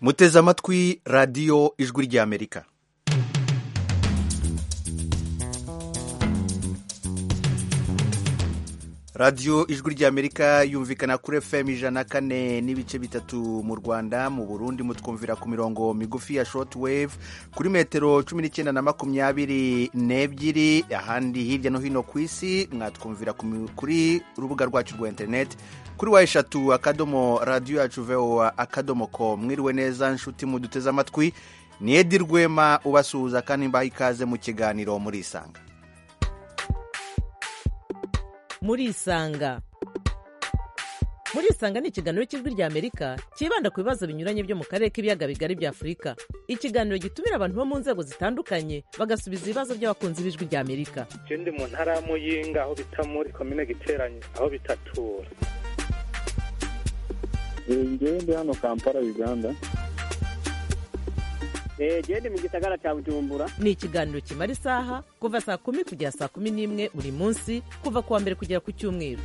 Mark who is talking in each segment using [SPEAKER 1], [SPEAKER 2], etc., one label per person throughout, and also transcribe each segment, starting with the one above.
[SPEAKER 1] muteze amatwi radiyo ijwi ry'amerika radiyo ijwi ry'amerika yumvikana kuri fm ijana kane n'ibice bitatu mu rwanda mu burundi mutwumvira ku mirongo migufi ya short wave kuri metero cumi n'icyenda na makumyabiri n'ebyiri ahandi hirya no hino ku isi mwatwumvira kuri urubuga rwacu rwa interineti kuri wa eshatu akadomo radiyo yacu voa akadomo ko mwiriwe neza nshuti muduteze amatwi ni edi rwema ubasuhuza kandi mbaha ikaze mu kiganiro muri isanga
[SPEAKER 2] muri isanga muri isanga ni ikiganiro cy'ijwi ry'amerika cyibanda ku bibazo binyuranye byo mu karere k'ibiyaga bigari bya afurika ikiganiro gitumira abantu bo mu nzego zitandukanye bagasubiza ibibazo by'abakunzi b'ijwi ry'amerika
[SPEAKER 3] icyo ndi mu ntara y'amuyinga aho bita muri komine giteranye aho bitatura
[SPEAKER 4] ngewe ndi hano kampala uganda
[SPEAKER 5] genda mu gisagara cya bujumbura
[SPEAKER 2] ni ikiganiro kimara isaha kuva saa kumi kugera saa kumi n'imwe buri munsi kuva ku wa mbere kugera ku cyumweru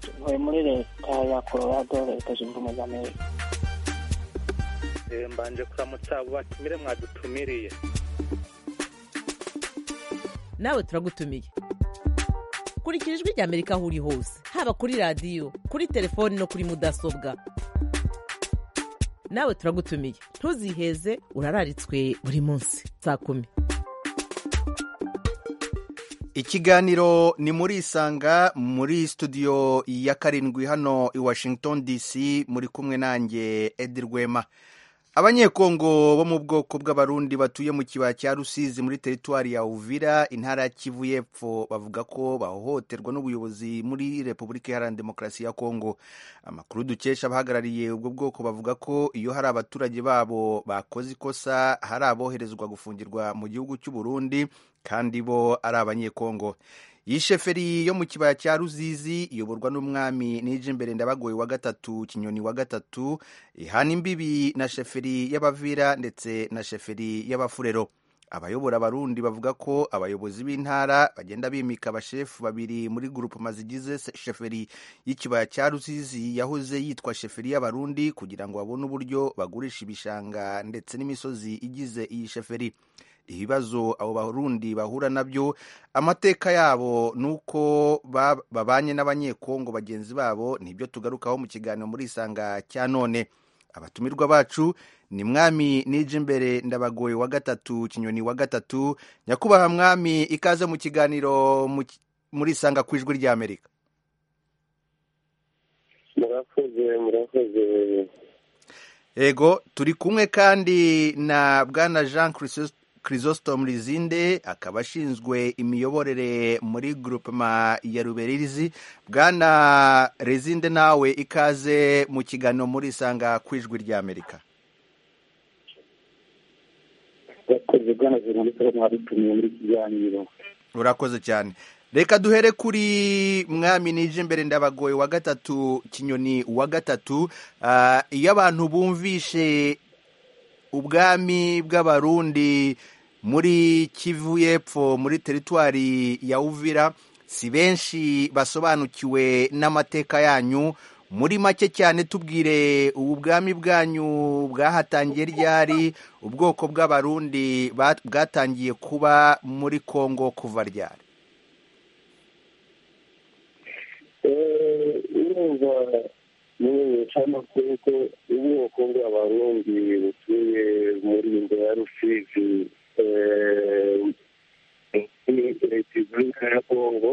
[SPEAKER 6] tuvuye muri leta ya colorado leta zunze ubumwe za amerika
[SPEAKER 3] mbanje kuramutsa batumire mwadutumiriye
[SPEAKER 2] nawe turagutumiye kurikira ijwi ry'amerika aho uri hose haba kuri radiyo kuri telefoni no kuri mudasobwa nawe turagutumiye ntuziheze urararitswe buri munsi saa kumi
[SPEAKER 1] ikiganiro ni muri isanga muri studio ya karindwi hano i washington dc muri kumwe nanjye edi rwema abanyekongo bo mu bwoko bw'abarundi batuye mu kibaya cya rusizi muri teritwari ya uvira intara ya kivu y'epfo bavuga ko bahohoterwa n'ubuyobozi muri repubulika iharanira demokarasi ya kongo amakuru dukesha abahagarariye ubwo bwoko bavuga ko iyo hari abaturage babo bakoze ikosa hari aboherezwa gufungirwa mu gihugu cy'u burundi kandi bo ari abanyekongo iyi sheferi yo mu kibaya cya ruzizi iyoborwa n'umwami n'ijimbere ndabagoye wa gatatu kinyoni wa gatatu ihana imbibi na sheferi y'abavira ndetse na sheferi y'abafurero abayobora abarundi bavuga ko abayobozi b'intara bagenda bimika abashefu babiri muri gurupoma zigize sheferi y'ikibaya cya ruzizi yahoze yitwa sheferi y'abarundi kugira ngo babone uburyo bagurisha ibishanga ndetse n'imisozi igize iyi sheferi ibibazo abo barundi bahura nabyo amateka yabo ni uko babanye n'abanyekongo bagenzi babo nibyo tugarukaho mu kiganiro muri isanga cya none abatumirwa bacu ni mwami nije imbere ndabagoye wa gatatu kinyoni wa gatatu nyakubahwa mwami ikaze mu kiganiro muri isanga ku ijwi ry'amerika
[SPEAKER 4] murakoze murakoze
[SPEAKER 1] yego turi kumwe kandi na bwana jean christophe Chrysostom Rizinde akaba ashinzwe imiyoborere muri groupema ya Ruberirizi. Bwana Rizinde nawe ikaze mu kiganiro muri isanga ku ijwi rya Amerika. Urakoze cyane. Reka duhere kuri mwami nije imbere ndabagoye wa gatatu kinyoni wa gatatu iyo abantu bumvishe ubwami bw'abarundi muri kivu y'epfo muri teritwari ya uvira si benshi basobanukiwe n'amateka yanyu muri make cyane tubwire ubu bwami bwanyu bwahatangiye ryari ubwoko bw'abarundi bwatangiye kuba muri kongo kuva ryari
[SPEAKER 4] n'ubucamakuru ko ubwoko bw'abarundi butuye muri inda ya rusizi muri repubulika ya kongo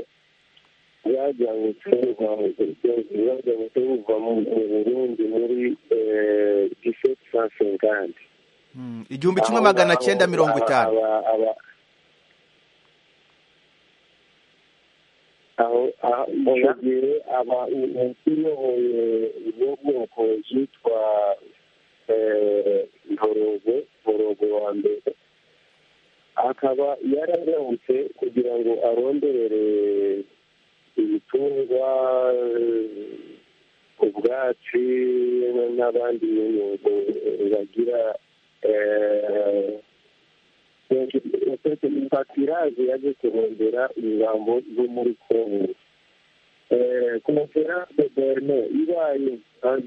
[SPEAKER 4] bwajyanyutse bwajyanyutse buva mu burundi muri diseti sansenkandi
[SPEAKER 1] igihumbi kimwe magana cyenda mirongo itanu
[SPEAKER 4] mu gihe uyoboye ubwo bwoko yitwa ntorogo ntorogo wa mbere akaba yararahutse kugira ngo arondere ibitungwa ubwatsi n'abandi nyungu bagira impatiraje yaje kurondera ingamba zo muri kongo Eh, conférence de Berlin ibaye en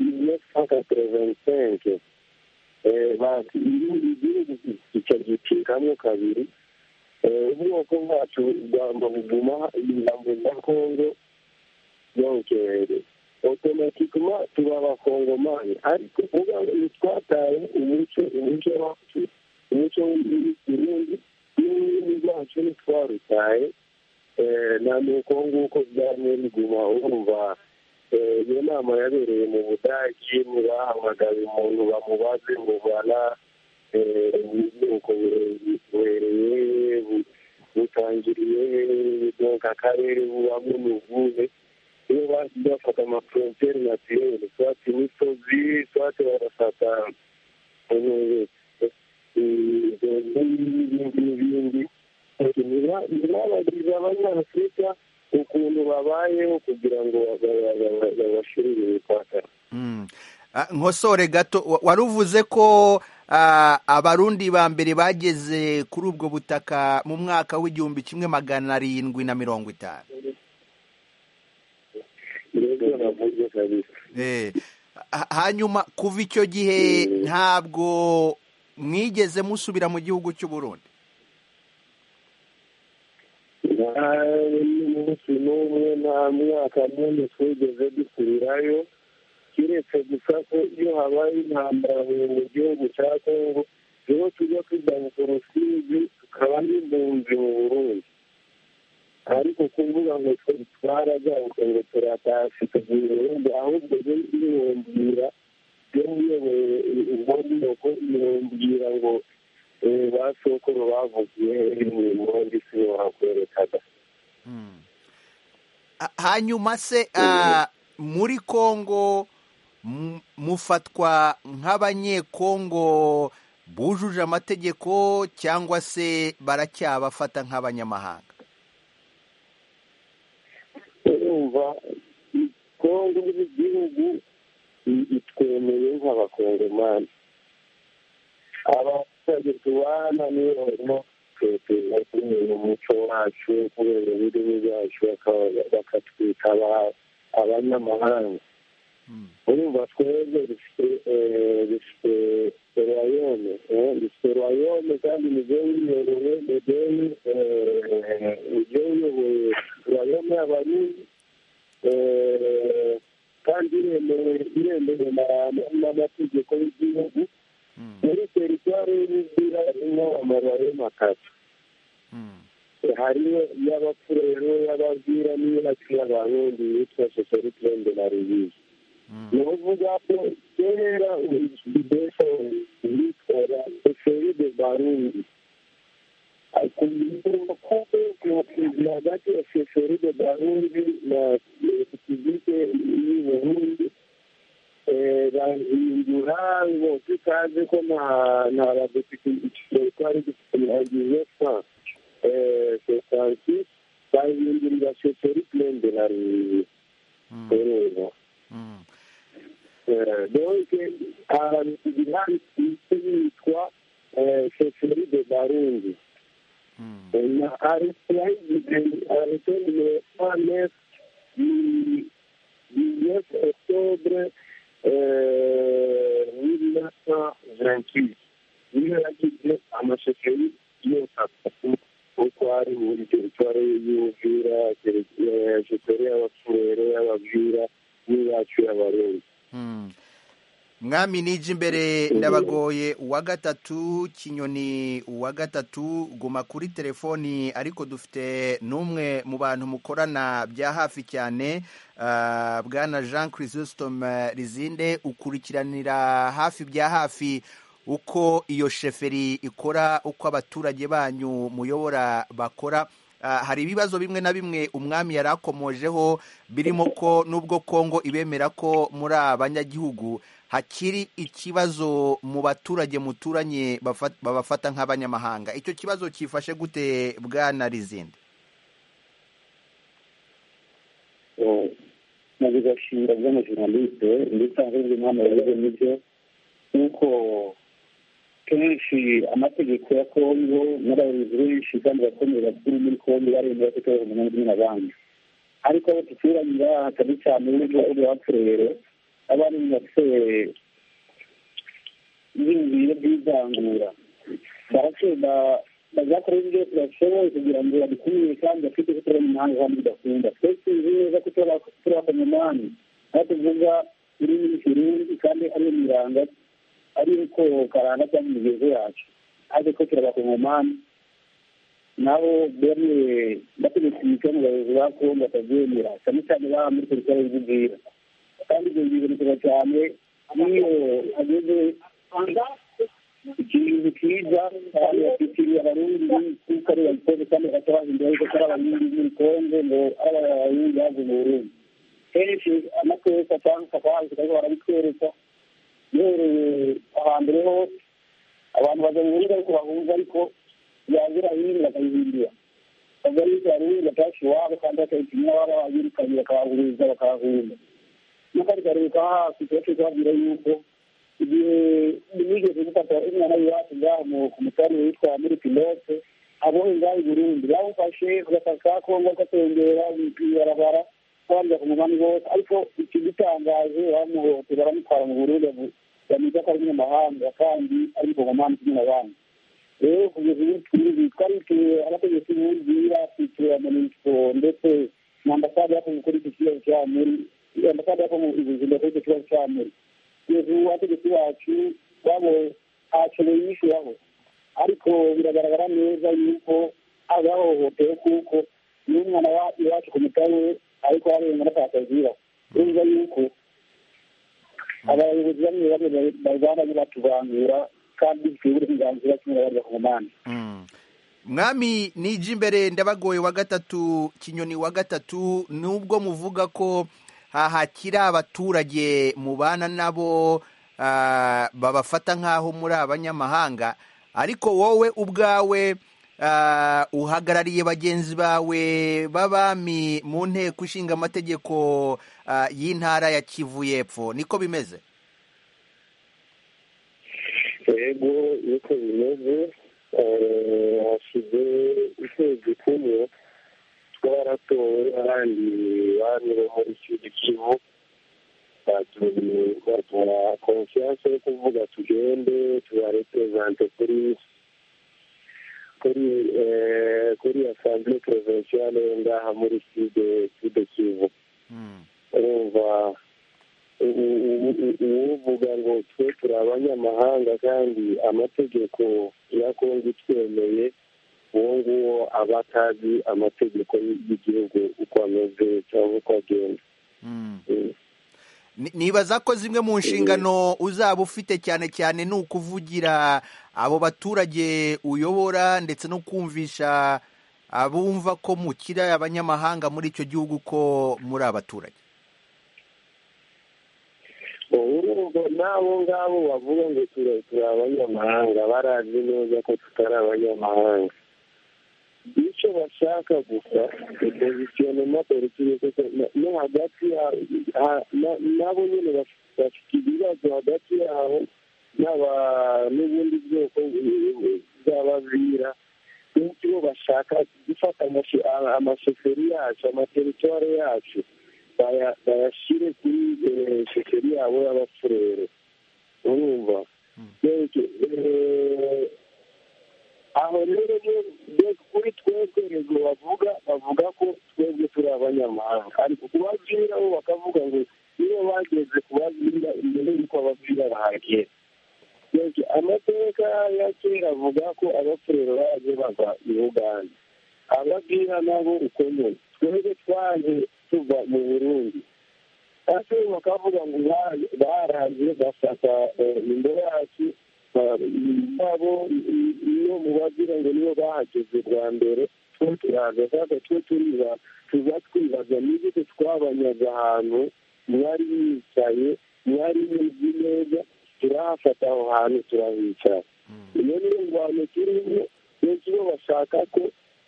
[SPEAKER 4] 1985 Eh, bati igihugu icyo gice kamwe kabiri Eh, ubwoko bwacu bwamba buguma ingamba za kongo yonkere otomatikuma tuba abakongomani ariko uvuga ngo ntitwataye umuco umuco wacu umuco w'ikirundi n'ururimi rwacu ntitwarutaye nta nuko nguko byamye biguma urumva iyo nama yabereye mu budage ntibahamagaye umuntu bamubaze ngo bara ubwoko buhereye butangiriye donka akarere bubamo ni ubuhe iyo bagiye bafata amafrontiere natirere twate imisozi twate barafata n'ibindi n'ibindi ntibabagiriza abanyafurika ukuntu babayeho kugira ngo babashirire imipaka
[SPEAKER 1] Mm. Ah, nkosore gato wa- wari uvuze ko ah, abarundi ba mbere bageze kuri ubwo butaka mu mwaka w'igihumbi kimwe magana arindwi na mirongo itanu
[SPEAKER 4] nibyo navuze kabisa
[SPEAKER 1] Eh, ha- hanyuma kuva icyo gihe ntabwo mwigeze musubira mu gihugu cy'u Burundi
[SPEAKER 4] nta n'umunsi n'umwe nta mwaka n'umwe twigeze dusubirayo kiretse gusa ko iyo habaye intambara mu gihugu cya kongo niho tujya tujyana jenoside tukaba n'impunzi mu burundi ariko kuvuga ngo twe twaragaruka ngo turatashye tugiye uburundi ahubwo yo yibumbira yo muyoboye ubwoko yibumbira ngo eh, ba sokuru bavugiye mu mpunzi si bo bakwerekaga
[SPEAKER 1] Ha- hanyuma se ah, muri Kongo mu- mufatwa nk'abanyekongo bujuje amategeko cyangwa se baracyabafata nk'abanyamahanga
[SPEAKER 4] urumva kongo nk'igihugu i- itwemeye nk'abakongomani abaturage tubana niyo barimo tweteza kumenya umuco wacu kubera ururimi rwacu bakaba- bakatwita aba- abanyamahanga urumva twebwe dufite eh, dufite royome eh, dufite royome kandi nibyo biyobowe nibyo biyoboye royome y'abarundi Eh, kandi iremewe iremewe na- n'amategeko y'igihugu muri teritwari y'ubuzira irimo amababi y'amakara hariyo y'abapfurero y'abavira n'iy'abacu y'abarundi yitwa sosoritrende na rubizi ni ukuvuga ko kera ubudesa yitwara eferi de barundi kuzi hagati ya eferi de barundi na kizike y'uburundi eh, bahindura ngo tutazi ko nta nta badepite twari dufite mu hagize fa sosansi bahindurira eferi plende na rubizi urumva Eh, donc ahantu kugira isi yitwa sheferi de barundi na aritoni anes dix octobre mille neuf cent vingt-huit niyo yagize amasheferi yose atatu uko ari muri teritwari y'ubuvira sheferi y'abapfurere y'ababwira n'iyacu y'abarundi
[SPEAKER 1] mwami nije imbere ndabagoye uwa gatatu kinyoni uwa gatatu guma kuri telefoni ariko dufite n'umwe mu bantu mukorana bya hafi cyane ah, bwana jean chrysostome rizinde ukurikiranira hafi bya hafi uko iyo sheferi ikora uko abaturage banyu muyobora bakora Ah, hari ibibazo bimwe na bimwe umwami yari akomojeho birimo ko nubwo kongo ibemera ko muri abanyagihugu hakiri ikibazo mu baturage muturanye bafa- babafata nk'abanyamahanga icyo kibazo cyifashe gute bwana rizindi
[SPEAKER 4] mu bigashinga by'amajournaliste ndetse ahubwo inama yavuze nibyo nuko kenshi amategeko ya kongo n'abayobozi benshi kandi bakomeye bakuru muri kongo baremera ko itari umunani n'abandi ariko aho duturanira hatari cyane n'igihugu iwacu rero abana bafite ibintu by'ivangura baratsinda bazakora ibyo bashoboye kugira ngo babikumire kandi bafite ko tubona umuhanda kandi bidakunda twese tuzi neza ko turabakomamani aho tuvuga ururimi rw'ikirundi kandi ari imiranga ari uko karanga cyangwa imigenzo yacu ariko turabakomamani nabo bemwe bategetse imico mu bayobozi ba kongo batabyemera cyane cyane baba muri polisi y'ububwira kandi ibyo bigarukira cyane iyo ageze ikintu cyiza kandi bafitiye abarundi kuko ari abakozi kandi batabahinduye ariko ko ari abarundi muri kongo ngo ari abarundi baje mu burundi kenshi amateka cyangwa akabanza kariho barabitwereka yewe ahambere ho abantu baza mu burundi ariko bahuza ariko yagira hino bakayihindura ubwo ari abarundi batashe iwabo kandi bakayitumira baba babirukanye bakabahuriza bakabahuriza nuko ariko hasi kenshi kubabwira yuko igihe nigeze gufata umwana w'iwacu ngaho ku mutari witwa muri pilote abohe ngaho i burundi bawufashe ugataka kongo gatengera ibarabara kubanza ku muhanda wose ariko ikigitangaje bamuhote baramutwara mu burundi bamwiza ko ari umunyamahanga kandi ari mu muhanda kumwe n'abandi rero kugeza ubu twiriwe twari abategetsi b'ubwira twitura mu minisitiri ndetse na ambasade yakoze kuri iki kibazo cya muri ambasade yakoze ubuzima kuri iki kibazo cya muri kugeza ubu abategetsi bacu babo ntacyoboye yishyuraho ariko biragaragara neza yuko abahohotewe kuko n'umwana iwacu ku mutare ariko arenga n'akakazira urumva yuko abayobozi bamwe bamwe barwana batubangura kandi bitewe uburenganzira kimwe n'abari bakomane
[SPEAKER 1] mwami nijya imbere ndabagoye wa gatatu kinyoni wa gatatu nubwo muvuga ko hahakira abaturage mubana nabo ah, babafata nk'aho muri abanyamahanga ariko wowe ubwawe ah, uhagarariye bagenzi bawe b'abami mu nteko ishinga amategeko ah, y'intara ya kivu y'epfo niko bimeze
[SPEAKER 4] yego niko bimeze hashize ukwezi kumwe twaratowe n'abandi bami bo muri kivu kivu baduha konfiyanse yo kuvuga tugende tubarepurezante kuri kuri kuri asambule porovensiale yo ngaha muri side side kivu urumva uvuga ngo twe turi abanyamahanga kandi amategeko ya kongo itwemeye uwo nguwo aba atazi amategeko y'igihugu uko ameze cyangwa uko agenda
[SPEAKER 1] Ni- nibaza ko zimwe mu nshingano uzaba ufite cyane cyane ni ukuvugira abo baturage uyobora ndetse no kumvisha abumva ko mukira abanyamahanga muri icyo gihugu ko muri abaturage
[SPEAKER 4] urumva n'abo ngabo bavuga ngo tura- turi abanyamahanga barazi neza ko tutari abanyamahanga icyo bashaka gusa ipozisiyonema politike no hagati ya- ha- na- nabo nyine baf- bafite ibibazo hagati yabo n'aba n'ubundi bwoko bw'abavira benshi bo bashaka gufata amashe- ama- amashoferi yacu amateritware yacu baya- bayashyire kuri eh, shoferi yabo y'abafurere urumva Beke- eh, aho rero niyo- be- kuri twebwe rego bavuga bavuga ko twebwe turi abanyamahanga ariko kubabwira bo bakavuga ngo niyo bageze kubabwira imbere y'uko ababwira bahagera Beke, amateka ya kera avuga ko abafurero baje bava i uganda ababwira nabo uko nyine twebwe twaje tuva mu burundi ate bakavuga ngo ba- baraje bafata eh, imbere yacu ba- nabo i- iyo mubagira ngo nibo bahageze bwa mbere twe turaza sasa twe turiba tuza twibaza n'igiti twabanyaga ahantu mwari yicaye mwari muzi neza turahafata aho hantu turahicara iyo niyo ngwano turimo benshi bo bashaka ko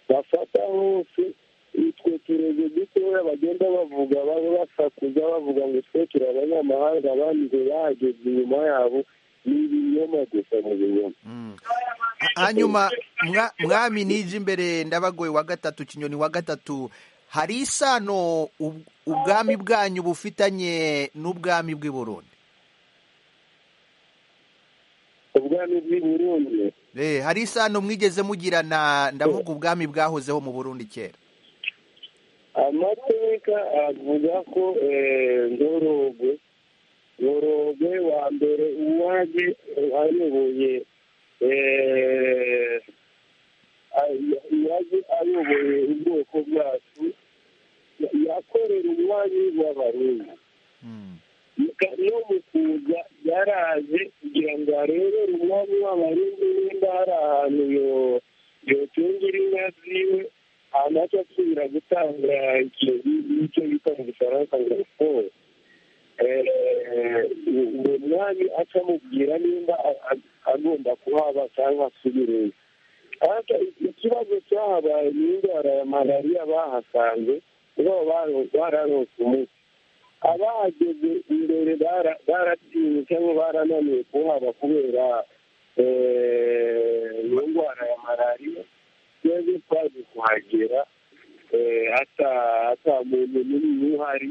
[SPEAKER 4] bafata hose utwo turego dutoya bagenda bavuga baba basakuza bavuga ngo twe turi abanyamahanga abandi ngo bahageze inyuma yabo ni ibinyoma gusa mu binyoma
[SPEAKER 1] hanyuma mwa- mwami nijya imbere ndabagoye wa gatatu kinyoni wa gatatu hari isano ub- ubwami bwanyu bufitanye n'ubwami bw'i burundi
[SPEAKER 4] ubwami bw'i burundi
[SPEAKER 1] Eh, hari isano mwigeze mugirana ndavuga ubwami bwahozeho mu burundi kera
[SPEAKER 4] amateka avuga ko eh, ndorogwe ndorogwe wa mbere uwaje ayoboye eh, ay- yaje ayoboye ubwoko bwacu ya- yakorera umwami w'abarundi
[SPEAKER 1] Mm.
[SPEAKER 4] no mu kuza yaraje kugira ngo arebere umwami w'abarundi nimba hari ahantu yo- yotungira inka ziwe anaca asubira gutanga ikintu icyo bita mu gifaransa ngo siporo uwo mwami aca amubwira nimba a- a- agomba kuhaba cyangwa asubireyo ariko ikibazo cyahabaye ni indwara ya malariya bahasanze kuko baro- bararonse umuti abahageze imbere bara- baratinye cyangwa barananiwe kuhaba kubera eh, iyo ndwara ya malariya twebwe twaje kuhagera eh, ata- ata muntu munini uhari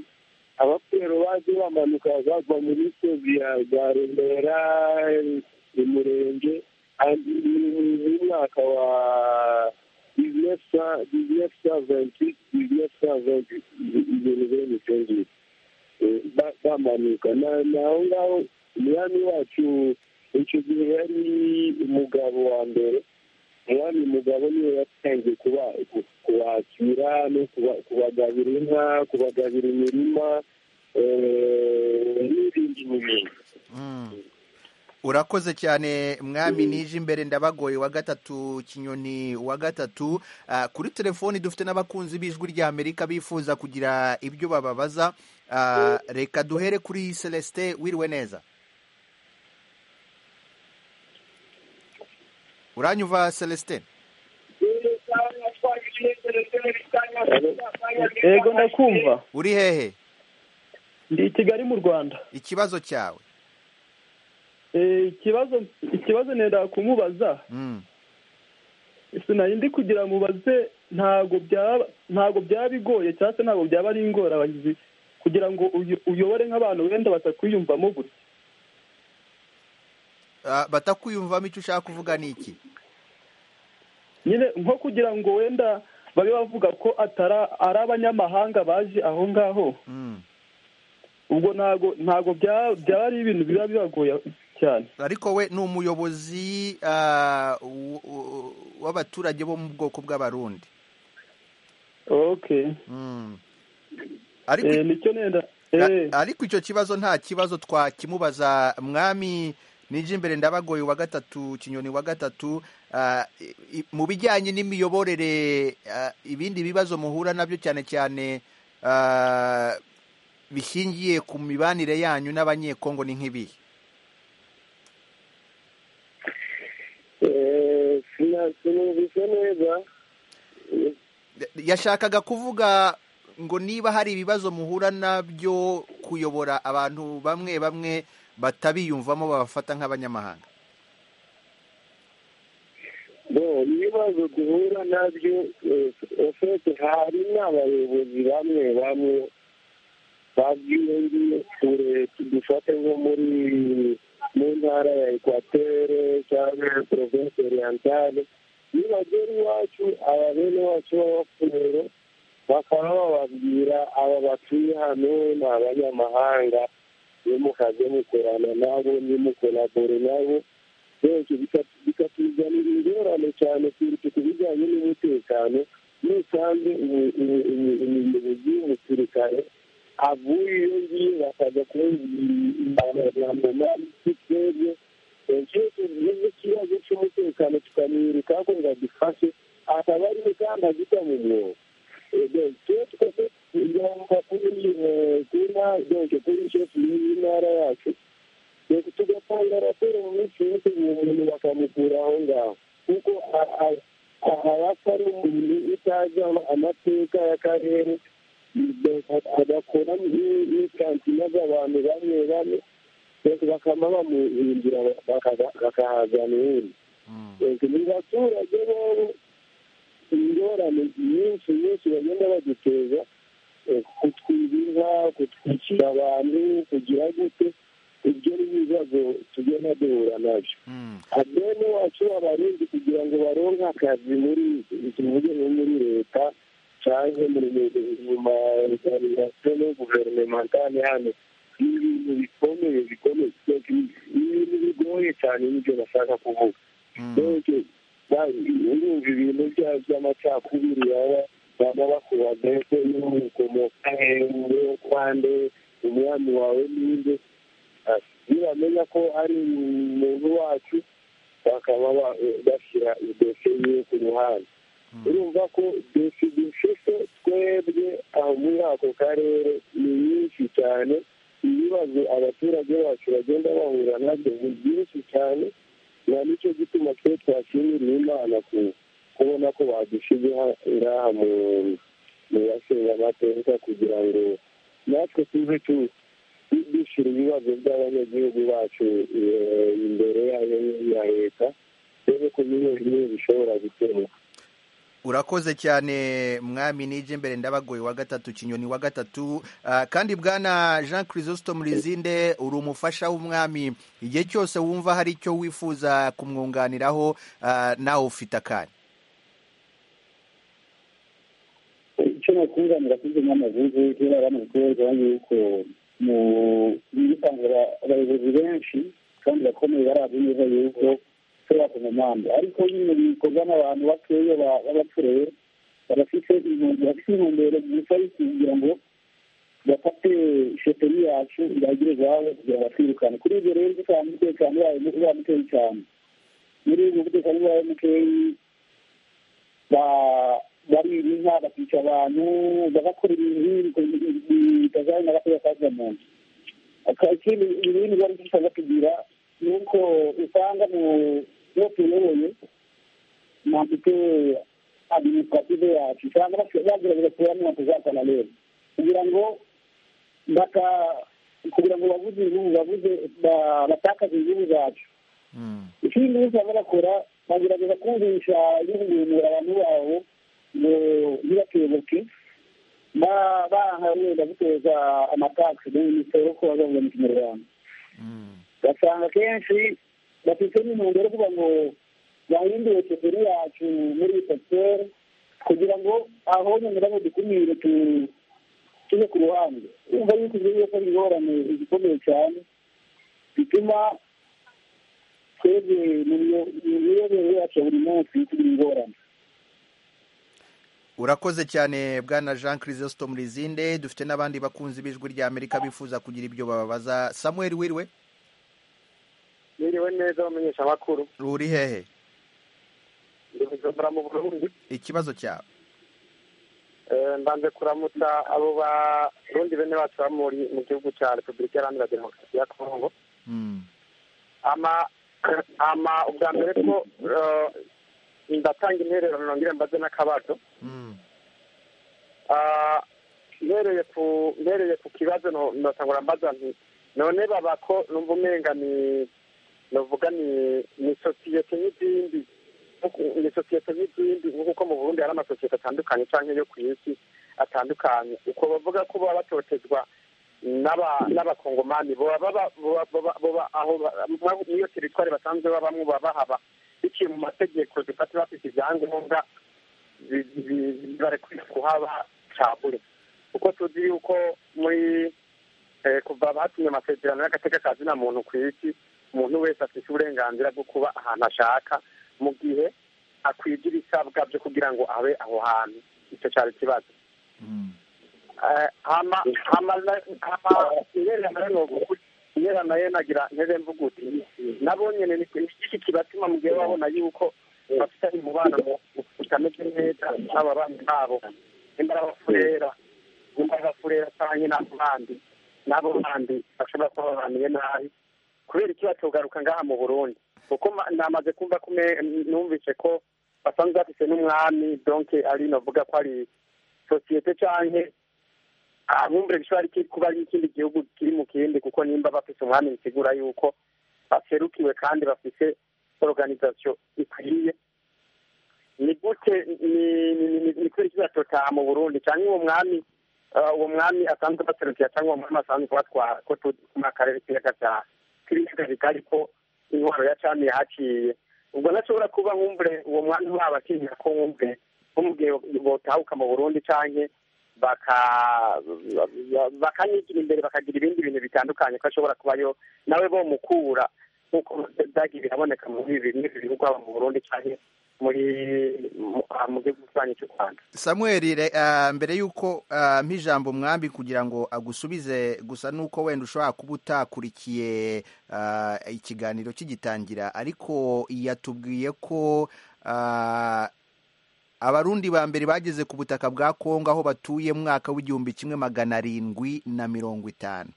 [SPEAKER 4] abapfero baje bamanuka bava mu misozi ya ya remera umurenge umwaka wa dix-neuf cent vingt-huit dix-neuf cent vingt-huit ibintu biri mu cyongereza ba- bamanuka Na- naho ngaho umwami wacu icyo gihe yari umugabo wa mbere umwami mugabo niwe yatangiye kuba- ku- kubakira no kuba- kubagabira inka kubagabira imirima eh, n'ibindi n'ibindi
[SPEAKER 1] Mm. urakoze cyane mwami nije imbere ndabagoye wa gatatu kinyoni wa gatatu Ah, kuri telefoni dufite n'abakunzi b'ijwi ry'amerika bifuza kugira ibyo bababaza Ah, reka duhere kuri celestin wiriwe neza uranyuva celestin
[SPEAKER 5] yego ndakumva
[SPEAKER 1] uri hehe
[SPEAKER 5] ndi i kigali mu rwanda
[SPEAKER 1] ikibazo cyawe
[SPEAKER 5] Eh, ikibazo ikibazo nenda kumubaza
[SPEAKER 1] Mm.
[SPEAKER 5] sinari ndi kugira mubaze ntago byaba ntago byaba bigoye cyangwa se ntago byaba ari ingorabahizi kugira ngo uyo- uyobore nk'abantu wenda batakwiyumvamo gutya
[SPEAKER 1] Ah, batakwiyumvamo icyo ushaka kuvuga ni iki
[SPEAKER 5] nyine nko kugira ngo wenda babe bavuga ko atari ari abanyamahanga baje aho ngaho
[SPEAKER 1] Mm.
[SPEAKER 5] ubwo ntago ntago byaba byaba ari ibintu biba bibagoye cyane
[SPEAKER 1] ariko we ni umuyobozi ah, w- w- w'abaturage bo mu bwoko bw'abarundi
[SPEAKER 5] okay
[SPEAKER 1] Mm.
[SPEAKER 5] Eh,
[SPEAKER 1] ariko
[SPEAKER 5] nicyo nenda eh.
[SPEAKER 1] a- ariko icyo kibazo nta kibazo twakimubaza mwami nije imbere ndabagoye wa gatatu kinyoni wa gatatu ah, i- i- mu bijyanye n'imiyoborere ah, ibindi bibazo muhura nabyo cyane cyane ah, bishingiye ku mibanire yanyu n'abanyekongo ni nk'ibihe
[SPEAKER 4] Eh, sina- sinumvise neza
[SPEAKER 1] yashakaga kuvuga ngo niba hari ibibazo muhura nabyo kuyobora abantu bamwe bamwe batabiyumvamo babafata nk'abanyamahanga
[SPEAKER 4] bo ibibazo duhura nabyo ofete hari n'abayobozi bamwe bamwe babwiye kure dufate nko muri mu ntara ya ekwatere cyangwa provinsi orientale nibagera iwacu aba bene wacu b'abapfurero bakaba bababwira aba batuye hano ni abanyamahanga nimukaze mukorana nabo nimukolabore nabo benshi bikatuzanira ingorane cyane kurusha ku bijyanye n'umutekano nusanze umu- umu- umu- umuyobozi w'umusirikare avuye iyo ngiyo bakajya kumwamama twebwe iyo tugize ikibazo cy'umutekano tukamwiruka ko ngo adufashe akaba ari we kandi agita mu mwobo tugomba kuri eh, kuri na- donc kuri shefu y'intara yacu nuko tugatanga raporo mu minsi yose uwo muntu bakamukura aho ngaho kuko a- a- abapfa ari umuntu utazi ama- amateka y'akarere beka- agakora ni- n'ikantina z'abantu bamwe bamwe beka bakama bamuhindura bakahazana uwundi beka ni baturage bobo ingorane nyinshi nyinshi bagenda baduteza eh, kutwiba inka kutwicira abantu kugira gute ibyo ni ibibazo tugenda duhura nabyo
[SPEAKER 1] Mm.
[SPEAKER 4] adeni wacu abarundi kugira ngo baronke akazi muri tuvuge nko muri leta cyangwa muri mu maorganisation guverinementale hano ni ibintu bikomeye bikomeye kuko ni ibintu bigoye cyane nibyo bashaka kuvuga
[SPEAKER 1] Mm.
[SPEAKER 4] mbese urumva ibintu bya- by'amacakubiri baba baba bakuba mbese n'umukomoka hehe kwande umwami wawe n'inde Ati, nibamenya ko ari umuntu wacu bakaba ba- bashyira idosiye yiwe ku ruhande urumva ko dosiye dufite twebwe aho muri ako karere ni nyinshi cyane ibibazo abaturage bacu bagenda bahura nabyo ni byinshi cyane nta nicyo gituma twe twashimiriye imana ku kubona ko badushyize ha- ngaha mu mu bashinga amateka kugira ngo natwe tuve tu dushyira ibibazo by'abanyagihugu bacu eh, imbere yayo ya leta dore ko bimwe bimwe bishobora gukemuka
[SPEAKER 1] urakoze cyane mwami nije mbere ndabagoye wa gatatu kinyoni wa gatatu Ah, kandi bwana jean chrysostome rizinde uri umufasha w'umwami igihe cyose wumva hari icyo wifuza kumwunganiraho ah, nawe ufite akanya
[SPEAKER 7] icyo bakunda mu bakozi n'amavuzi kera bamubwirwa yuko mu bisanzura abayobozi benshi kandi bakomeye barazi neza yuko tuba ku mpamvu ariko nyine bikorwa n'abantu bakeya b'abatureye barafite intumbero bafite intumbero gusa yo kugira ngo bafate shoferi yacu ibagire iwabo kugira ngo batwirukane kuri ibyo rero dutanga umutekano wayo uba mukeya cyane muri ubu umutekano wayo mukeya ba- baririha bakica abantu bagakora ibintu bitazanye na gatoya kaza mu nzu Aka- ikindi ibintu bari dushaka kugira ni uko usanga mu iyo tuyoboye mafite administrative yacu usanga basi- bagerageza kuramo batazakana rero kugira ngo baka kugira ngo babuze inyungu babuze ba- batakaze inyungu zacu
[SPEAKER 1] Mm.
[SPEAKER 7] ikindi usanga bakora bagerageza kumvisha y'ubuhumura abantu babo ngo ntibatuyoboke ba- baha wenda guteza amataxi n'imisoro ko bazavuga mu kinyarwanda
[SPEAKER 1] Mm.
[SPEAKER 7] basanga kenshi bafite n'intumbero yo kuvuga ngo bahindure sekeri yacu muri sekiteri kugira ngo aho nyamara dukumire tu- tube ku ruhande urumva yuko ibyo byose ari ingorane zikomeye cyane bituma twebwe mu miyo- mu miyoborere yacu ya buri munsi tugira ingorane
[SPEAKER 1] urakoze cyane bwana jean chrysostome rizinde dufite n'abandi bakunzi b'ijwi rya amerika bifuza kugira ibyo bababaza samuel wiriwe
[SPEAKER 4] niriwe neza bamenyesha amakuru
[SPEAKER 1] uri hehe
[SPEAKER 4] ndabizobora mu burundi
[SPEAKER 1] ikibazo cyawe
[SPEAKER 4] Eh, mbanze kuramutsa abo barundi bene bacu baba muri- mu gihugu cya repubulika iharanira demokarasi ya kongo
[SPEAKER 1] Mm.
[SPEAKER 4] ama ama ubwa mbere ko eh, ndatanga intererano nongere mbaze n'akabazo
[SPEAKER 1] Mm.
[SPEAKER 4] Ah, mpereye ku mpereye ku kibazo no- ndatangura mbaza nti none baba ko numva umenga ni novuga ni ni sosiyete n'izindi nko- ni sosiyete n'izindi nko kuko mu burundi hari amasosiyete atandukanye cyangwa yo ku isi atandukanye uko bavuga ko baba batotezwa n'aba- n'abakongomani boba baba- boba- boba- boba aho ba- mwa- n'iyo teritwari basanzwe babamo baba bahaba biciye mu mategeko zifata bafite ibyangombwa barekwiye kuhaba cabure kuko tuzi yuko muri eh, kuva batumye amasezerano y'agateka ka zina muntu ku isi umuntu wese afite uburenganzira bwo kuba ahantu ashaka mu gihe akwije ibisabwa byo kugira ngo abe aho hantu icyo cyari ikibazo
[SPEAKER 1] Mm.
[SPEAKER 4] Eh, hama hama nyera nayo nagira ntebe mvuguti nabo nyene ni iki kibatuma mu gihe babona yuko bafitanye umubano mu- utameze neza n'ababanyi babo nimbara bafurera nimbara bafurera canke n'abo bandi n'abo bandi bashobora kuba babaniye nabi kubera iki batogaruka ngaha mu burundi kuko ma- namaze kumva ko me- numvise ko basanzwe bafise n'umwami donc ari novuga ko ari sosiyete canke abumbure bishobora iki- kuba ari ikindi gihugu kiri mu kindi kuko nimba bafise umwami bisigura yuko baserukiwe kandi bafise organisation ikwiye ni gute ni kubera iki batotaha mu burundi cyangwa uwo mwami uwo mwami asanzwe abaterukiye cyangwa uwo mwami asanzwe kubatwara ko turi mu karere k'ibiyaga bya k'ibiyaga kandi ko intwaro ya cami yahaciye ubwo nashobora kuba nkumvure uwo mwami waba akinyira ko nkumvure nk'umubwiye botahuka mu burundi cyangwa bakanyigira imbere bakagira ibindi bintu bitandukanye ko ashobora kubayo nawe bomukura nk'uko byagiye biraboneka muri bimwe bihugu haba mu burundi cyangwa muri mu gihugu cyane cy'u rwanda
[SPEAKER 1] samuel mbere y'uko mpijambo umwambi kugira ngo agusubize gusa nuko wenda ushobora kuba utakurikiye ikiganiro kigitangira ariko yatubwiye ko abarundi ba mbere bageze ku butaka bwa kongo aho batuye mwaka w'igihumbi kimwe magana arindwi na mirongo itanu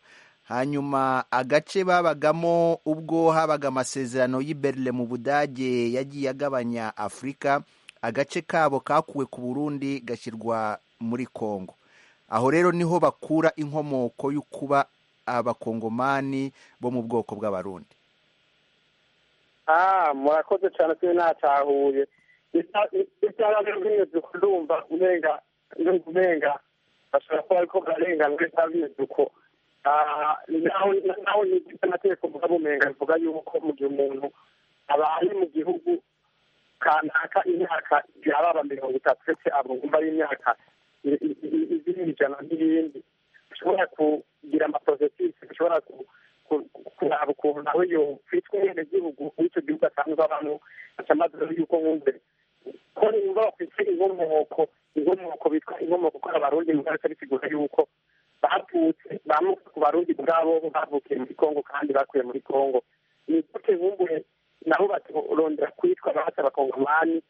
[SPEAKER 1] hanyuma agace babagamo ubwo habaga amasezerano y'iberire mu budage yagiye agabanya afurika agace kabo kakuwe ku burundi gashyirwa muri kongo aho rero niho bakura inkomoko yo kuba abakongomani bo mu bwoko bw'abarundi
[SPEAKER 4] murakoze cyane twe natahuye by'imyuzuko ndumva umenga bashobora kuba ariko bararenganwe n'imyuzuko naho ntigeze amategeko mugabo umenga bivuga yuko mu gihe umuntu abaye mu gihugu kanaka imyaka yababa mirongo itatu ndetse abungumba ari imyaka izindi ijana n'ibindi bishobora kugira amaporosesisi bishobora kuraba ukuntu nawe yokwitwa umwenegihugu w'icyo gihugu asanzwe abamo acyamaze yuko nkumve ko nimba bafite inkomoko inkomoko bitwa inkomoko ko abarundi mu karere bisigura yuko bavutse bamwe ku barundi ubwabo bavukiye muri kongo kandi bakuye muri kongo ni gute bumbuye nabo baturondera kwitwa bahata abakongomani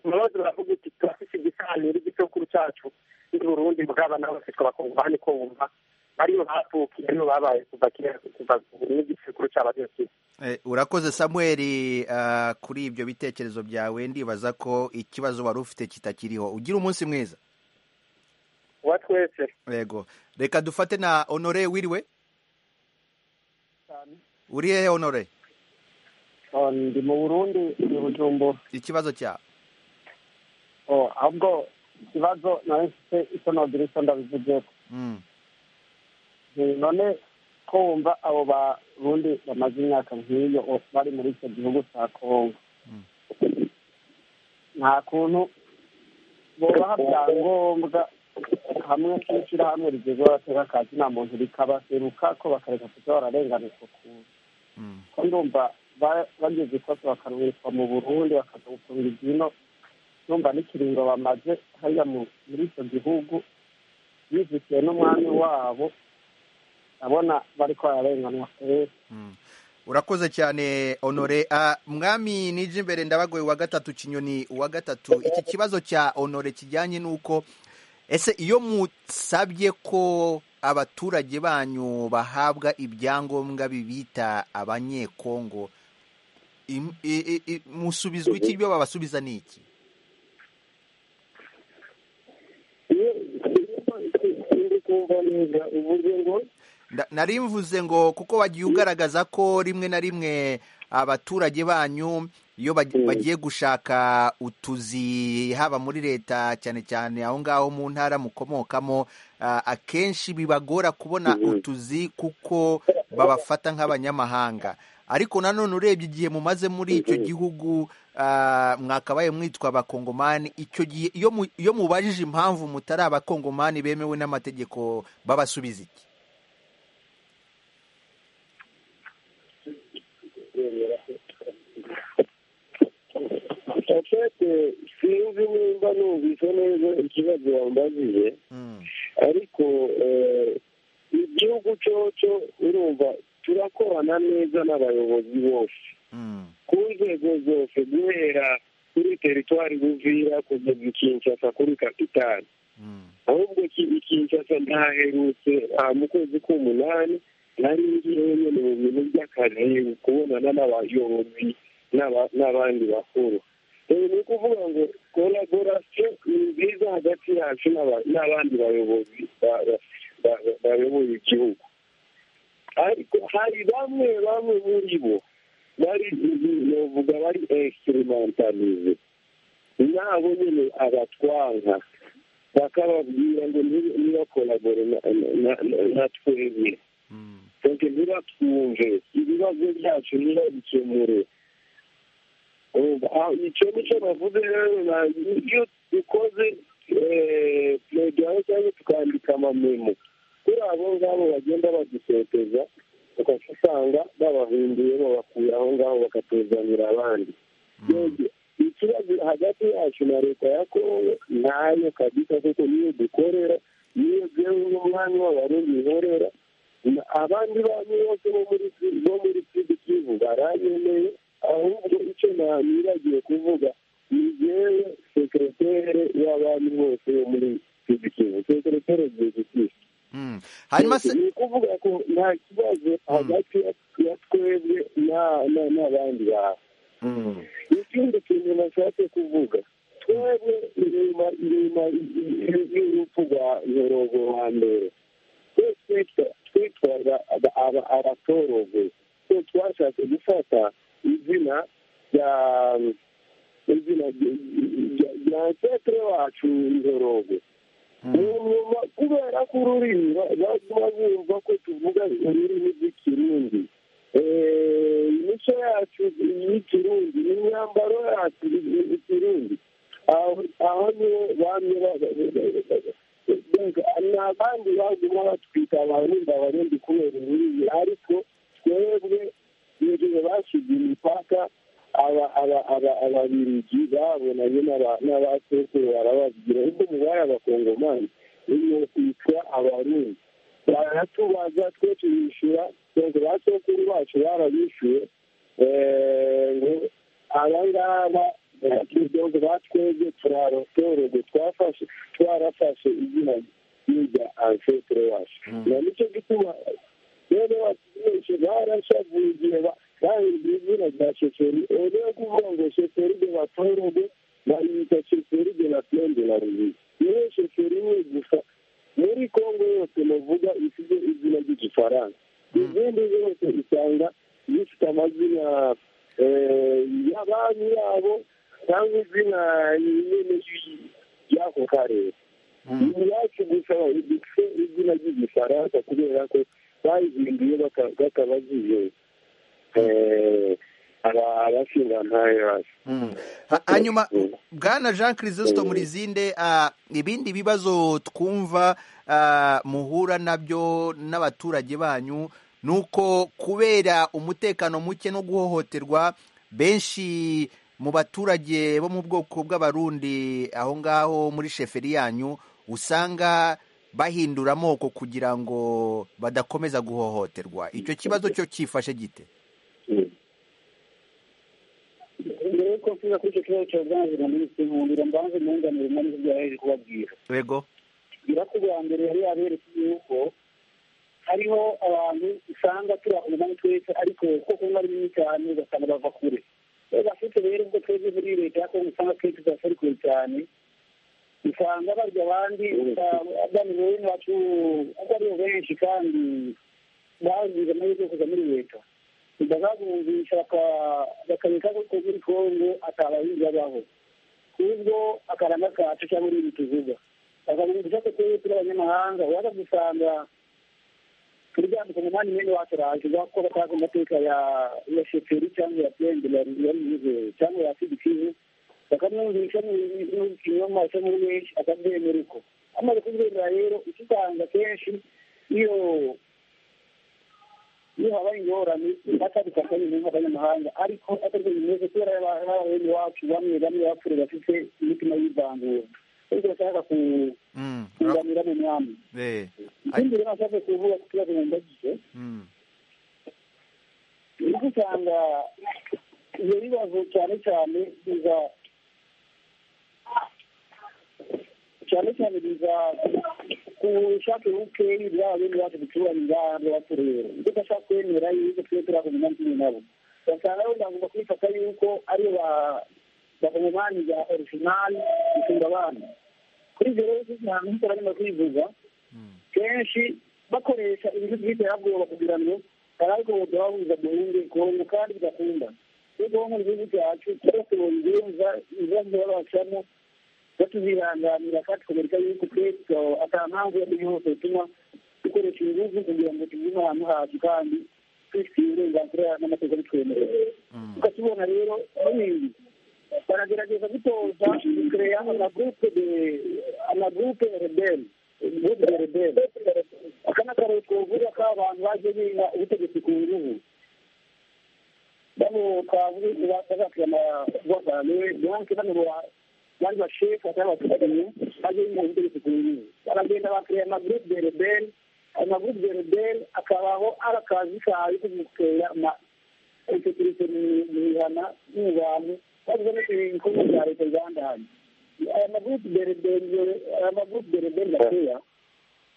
[SPEAKER 4] maze baravuga uti turafise igisaniro igisekuru cyacu ndi burundi bwaba nabo bakitwa abakongomani ko wumva bariyo bavukiye nibo babaye kuva kera kuva n'igisekuru cyabo ariyo kiza
[SPEAKER 1] urakoze samuel kuri ibyo bitekerezo byawe ndibaza ko ikibazo wari ufite kitakiriho ugira umunsi mwiza
[SPEAKER 4] uwa twese
[SPEAKER 1] yego reka dufate na honore wiriwe uri hehe honore
[SPEAKER 8] ndi mu burundi ni bujumbura
[SPEAKER 1] ikibazo cyawe
[SPEAKER 8] ahubwo ikibazo nawe mfite isonodire iso ndabivuzeho none ko wumva abo barundi bamaze imyaka nk'iyo bari muri icyo gihugu cya kongo nta kuntu bubaha byangombwa hamwe n'ishyirahamwe rigeze batera akazi nta muntu rikabaseruka ko bakareka kuza bararenganurwa ukuntu ko ndumva bageze ikosa bakaruhirwa mu burundi bakaza gufunga ibyino ndumva n'ikiringo bamaze hariya muri icyo gihugu bizikiwe n'umwami wabo ndabona bari ko bararenganwa kenshi
[SPEAKER 1] urakoze cyane honore mwami nije imbere ndabagoye uwa gatatu kinyoni uwa gatatu iki kibazo cya honore kijyanye n'uko ese iyo musabye ko abaturage banyu bahabwa ibyangombwa bibita abanyekongo musubizwa iki ibyo babasubiza ni iki nari mvuze ngo kuko wagiye ugaragaza ko rimwe na rimwe abaturage banyu iyo bagiye gushaka utuzi haba muri leta cyane cyane aho ngaho mu ntara mukomokamo akenshi bibagora kubona utuzi kuko babafata nk'abanyamahanga ariko nanone urebye igihe mumaze muri icyo gihugu mwakabaye mwitwa abakongomani icyo gihe iyo mubajije impamvu mutari abakongomani bemewe n'amategeko babasubiza iki
[SPEAKER 9] afate sinzi nimba numvise neza ikibazo wambajije ariko igihugu cyoco urumva turakorana neza n'abayobozi bose ku nzego zose guhera kuri teritwari buvira kugeza i kinshasa kuri kapitali ahubwo kinshasa ntaherutse mu kwezi k'umunani nari ngiyeyo nyine mu bintu by'akazi kubonana n'abayobozi n'abandi bakuru ni ukuvuga ngo koraborasiyo ni nziza hagati yacu n'abandi bayobozi bayoboye igihugu ariko hari bamwe bamwe muri bo bari novuga bari egisirimantarize
[SPEAKER 4] nabo nyine abatwanga bakababwira ngo ntibakoragore natwebwe donke ntibatwumve ibibazo byacu ntibabikemure icyo nicyo bavuze rero iyo dukoze poroduwayo cyangwa tukandika amamemo kuri abo ngabo bagenda badusoteza ukaba usanga babahinduye babakuye aho ngaho bakatuzanira abandi ikibazo hagati yacu na leta ya kongo ntayo kabisa kuko niyo dukorera niyo byewe n'umwanya w'abarundi nkorera abandi bantu bose bo muri bo muri sidi kivu baranyemeye ahubwo icyo nibagiye kuvuga ni jewe sekretere y'abandi bose bo muri sidi kivu sekretere gihe
[SPEAKER 1] hanyuma se
[SPEAKER 4] ni ukuvuga ko nta kibazo hagati ya twebwe n'abandi bantu ikindi kintu nashatse kuvuga twebwe inyuma inyuma y'urupfu rwa nyorogo wa mbere twese twitwaga abatorogo so twashatse gufata izina rya izina rya nsetere wacu nyorogo nyuma kubera ko ururimi baguma bumva ko tuvuga ururimi rw'ikirundi imico yacu y'ikirundi imyambaro yacu y'ikirundi aho niho bamwe ni abandi baguma batwita abarundi abarundi kubera ururimi ariko twebwe igihe bashyize imipaka ababirigi babonanye n'abasekuruza barababwira ubwo mubaye abakongomani iyo kwitwa abarundi baratubaza twe tubishyura ngo ba sekuru bacu barabishyuye ngo aba ngaba ngo batwebwe turabatorego twafashe twarafashe izina ry'irya ansetere wacu na nicyo gituma rero benshi barashavuye igihe bahinduye izina rya sheferi rero kuvuga ngo sheferi de batorego bayita sheferi de la plaine de la rubisi rero sheferi imwe gusa muri kongo yose bavuga ifite izina ry'igifaransa izindi zose usanga zifite amazina ya banki yabo cyangwa izina nyine y'ako karere iwacu gusa dufite izina ry'igifaransa kubera ko bayihinduye bakabagiye
[SPEAKER 1] hanyuma bwana jean christophe murizinde ibindi bibazo twumva muhura nabyo n'abaturage banyu ni uko kubera umutekano muke no guhohoterwa benshi mu baturage bo mu bwoko bw'abarundi aho ngaho muri sheferi yanyu usanga bahindura amoko kugira ngo badakomeza guhohoterwa icyo kibazo cyo cyifashe gite
[SPEAKER 7] mbere yuko mvuga kuri icyo kibazo cya gaze na minisitiri nkundira mbanze mwunganire umwe n'ibyo yaheje kubabwira
[SPEAKER 1] yego
[SPEAKER 7] bwira ko ubwa mbere yari yaberetse yuko hariho abantu usanga turahumana twese ariko kuko kunywa ari binini cyane ugasanga bava kure bafite rero ubwo twebwe muri leta ya kongo usanga twese tudasari kure cyane usanga barya abandi bani bene bacu kuko aribo benshi kandi bazize amahirwe yo kujya muri leta ndababumvisha bakareka ko muri kongo atabahinzi babaho kubwo akaranga kacu cyangwa ibintu tuvuga bakabumvisha ko twebwe turi abanyamahanga waza gusanga turyambika umwanya mwene wacu araje ko batazi amateka ya sheferi cyangwa ya pende ya rize cyangwa ya sidikivu bakamwumvisha n'ibinyoma cyangwa benshi akabyemera uko amaze kubyemera rero ukitanga kenshi iyo iyo habaye ingorane batabifata nyine nk'abanyamahanga ariko atari byo bimeze kubera bene wacu bamwe bamwe bapfuye bafite imitima y'ivangura ariko bashaka kunganira mu mwami ikindi rero nashaka kuvuga ku kibazo nkumbagize nibwo usanga ibyo bibazo cyane cyane biza cyane cyane biza ku bushake bukeyi bwaba bene bacu duturanye ngaha b'abaturere ndetse ashaka kwemera yuko twe turi akumenya kimwe nabo basanga wenda ngomba kwifata yuko ariyo bakongomani bya originali gusumba abandi kuri ibyo rero ahantu hitara nyuma kwivuga kenshi bakoresha ibintu by'iterabwoba kugira ngo barariko babuza duhunge kongo kandi bidakunda ubwonko igihugu cyacu cyasubonye ibibazo babacamo batuzihanganira kandi tukabereka yuko twese ata mpamvu iyo ariyo yose bituma dukoresha ibihugu kugira ngo tugire ahantu hacu kandi twifitiye uburenganzira n'amategeko bitwemerera tukakibona rero n'ibindi baragerageza gutoza kureya amagurupe de amagurupe rebeli gurupe de rebeli aka ni akarere twavuga ko abantu bagiye biga ubutegetsi ku bihugu bano twavuga bazakira amabwagane banki banobora bari bashefu cyangwa abaturage bagiye biga ubutegetsi ku bihugu baragenda bakireya amagurupe de rebeli ayo magurupe de rebeli akabaho ari akazi kawe ko gutera ama esekirite mu bihana mu bantu bavuga no ibikorwa bya leta byandahanye aya magurupe de rebeli aya magurupe de rebeli bakeya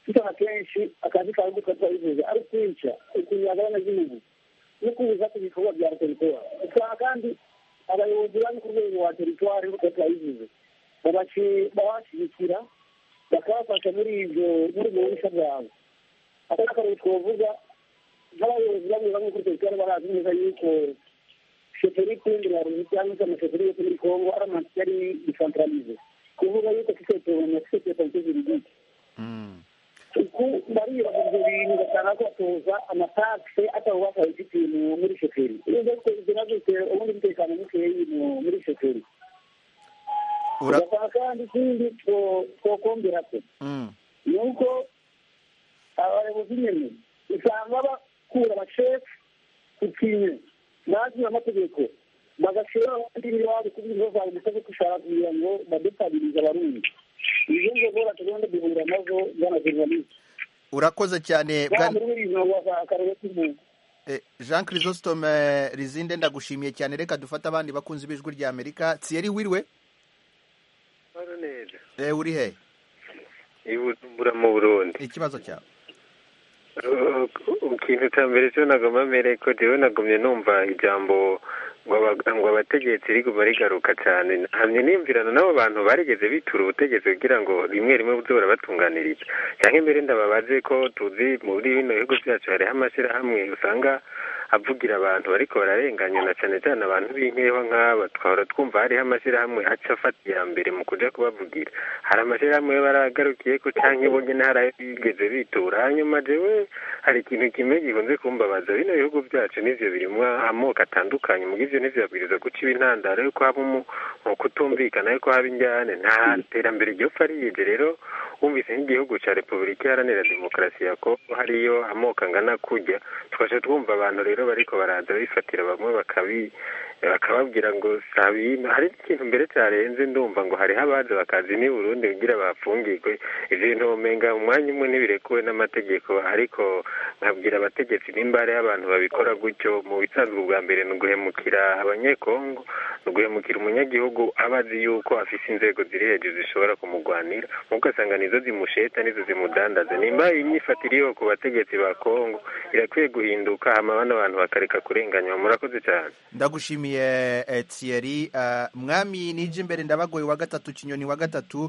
[SPEAKER 7] tutana kenshi akazi kawe ko twabivuze ari kwica ukunyagana n'igihugu no kubuza ku bikorwa bya teritwari usanga kandi abayobozi bari ku rwego rwa teritwari nk'uko twabivuze babashyigikira bakabafasha muri ibyo muri ubwo bushya bwabo aka ni akarere twavuga nk'abayobozi bamwe bamwe kuri teritwari barazi neza yuko sheferi kundi ya ruzi cyangwa se amasheferi yose muri kongo ari amansi yari desantaralize kuvuga yuko kisetoroma kisetoroma kizirizike uku baribaza ibyo bintu ugasanga batoza amatakse atawubasha bifitiye muri shoferi iyo uza kugira gute ubundi umutekano mukeyi muri shoferi ugasanga kandi ikindi twokombera ko ni uko abayobozi nyine usanga bakura abashefu ku kintu bazi amategeko bagashira abandi n'iwabo kuko ibibazo byabo bisabe gushaka kugira ngo badutabilize abarundi izo ngobora tugomba duhura nazo bwana journaliste
[SPEAKER 1] urakoze cyane jean chrysostome rizinde ndagushimiye cyane reka dufate abandi bakunzi b'ijwi rya amerika thierry wiriwe uri he
[SPEAKER 10] ibujumbura mu burundi
[SPEAKER 1] ikibazo cyawe
[SPEAKER 10] ikintu cya mbere cyo nagomba mbere ko rero nagumye numva ijambo ngo abategetsi riguma rigaruka cyane hamwe n'imvirana n'abo bantu barigeze bitura ubutegetsi kugira ngo rimwe rimwe buze burabatunganiriza cyangwa imbere ndababaze ko tuzi muri bino bihugu byacu hariho amashyirahamwe usanga avugira abantu bariko bararenganya na cyane cyane abantu b'inkeho nk'aba twahora twumva hariho amashyirahamwe aca afata iya mbere mu kuja kubavugira hari amashyirahamwe baragarukiye ko canke bo nyene hari ayo bigeze bitura hanyuma jewe hari ikintu kimwe gikunze kumbabaza bino bihugu byacu nivyo birimwo amoko atandukanye muga ivyo nivyo babwiriza guca intandaro yuko haba mu kutumvikana yuko haba injyane nta terambere ryopfa riyije rero wumvise nk'igihugu ca repubulika iharanira demokarasi ya kongo hariyo amoko angana kurya tukaca twumva abantu rero bariko baraza bifatira bamwe bakabi bakababwira ngo sabino hari ikintu mbere cyarenze ndumva ngo hariho abaza bakazi ni burundi kugira bafungirwe ivyo bintu umenga umwanya umwe ntibirekuwe n'amategeko ariko nkabwira abategetsi nimba hariho abantu babikora gutyo mu bisanzwe ubwa mbere ni uguhemukira abanyekongo ni uguhemukira umunyagihugu abazi yuko afise inzego ziri hejuru zishobora kumugwanira nk'uko asanga nizo zimusheta nizo zimudandaza nimba imyifatire yo ku bategetsi ba kongo irakwiye guhinduka hama bano bantu bakareka kurenganywa murakoze cyane
[SPEAKER 1] ndagushimiye Thierry mwami nije imbere ndabagoye wa gatatu kinyoni wa gatatu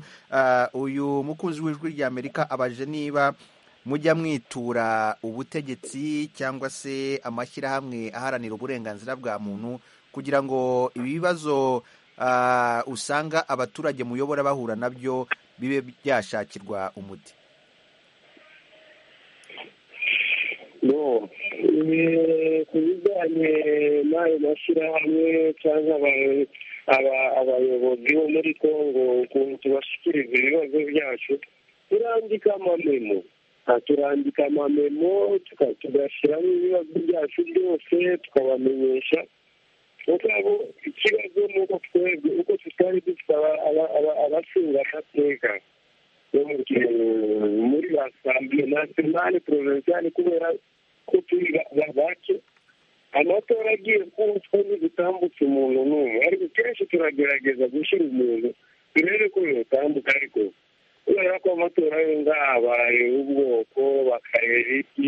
[SPEAKER 1] uyu mukunzi w'ijwi rya amerika abaje niba mujya mwitura ubutegetsi cyangwa se amashyirahamwe aharanira uburenganzira bwa muntu kugira ngo ibibazo usanga abaturage muyobora bahura nabyo bibe byashakirwa umuti
[SPEAKER 4] ku bijyanye n'ayo mashyirahamwe cyangwa abayobozi bo muri congo ukuntu tubashyikiriza ibibazo byacu turandika amamemo turandika amamemo tugashyiramo ibibazo byacu byose tukabamenyesha mugabo ikibazo ni uko twebwe uko tutari dufite abasingamateka bo muri ba sambiye nasionale provinciale kubera ko turi bake amatora agiye kutswa ntigutambutse umuntu n'umwe ariko kenshi turagerageza gushyira umuntu turebe ko yotambuka ariko kubera ko amatora yo ngahabaye ubwoko bakareba iki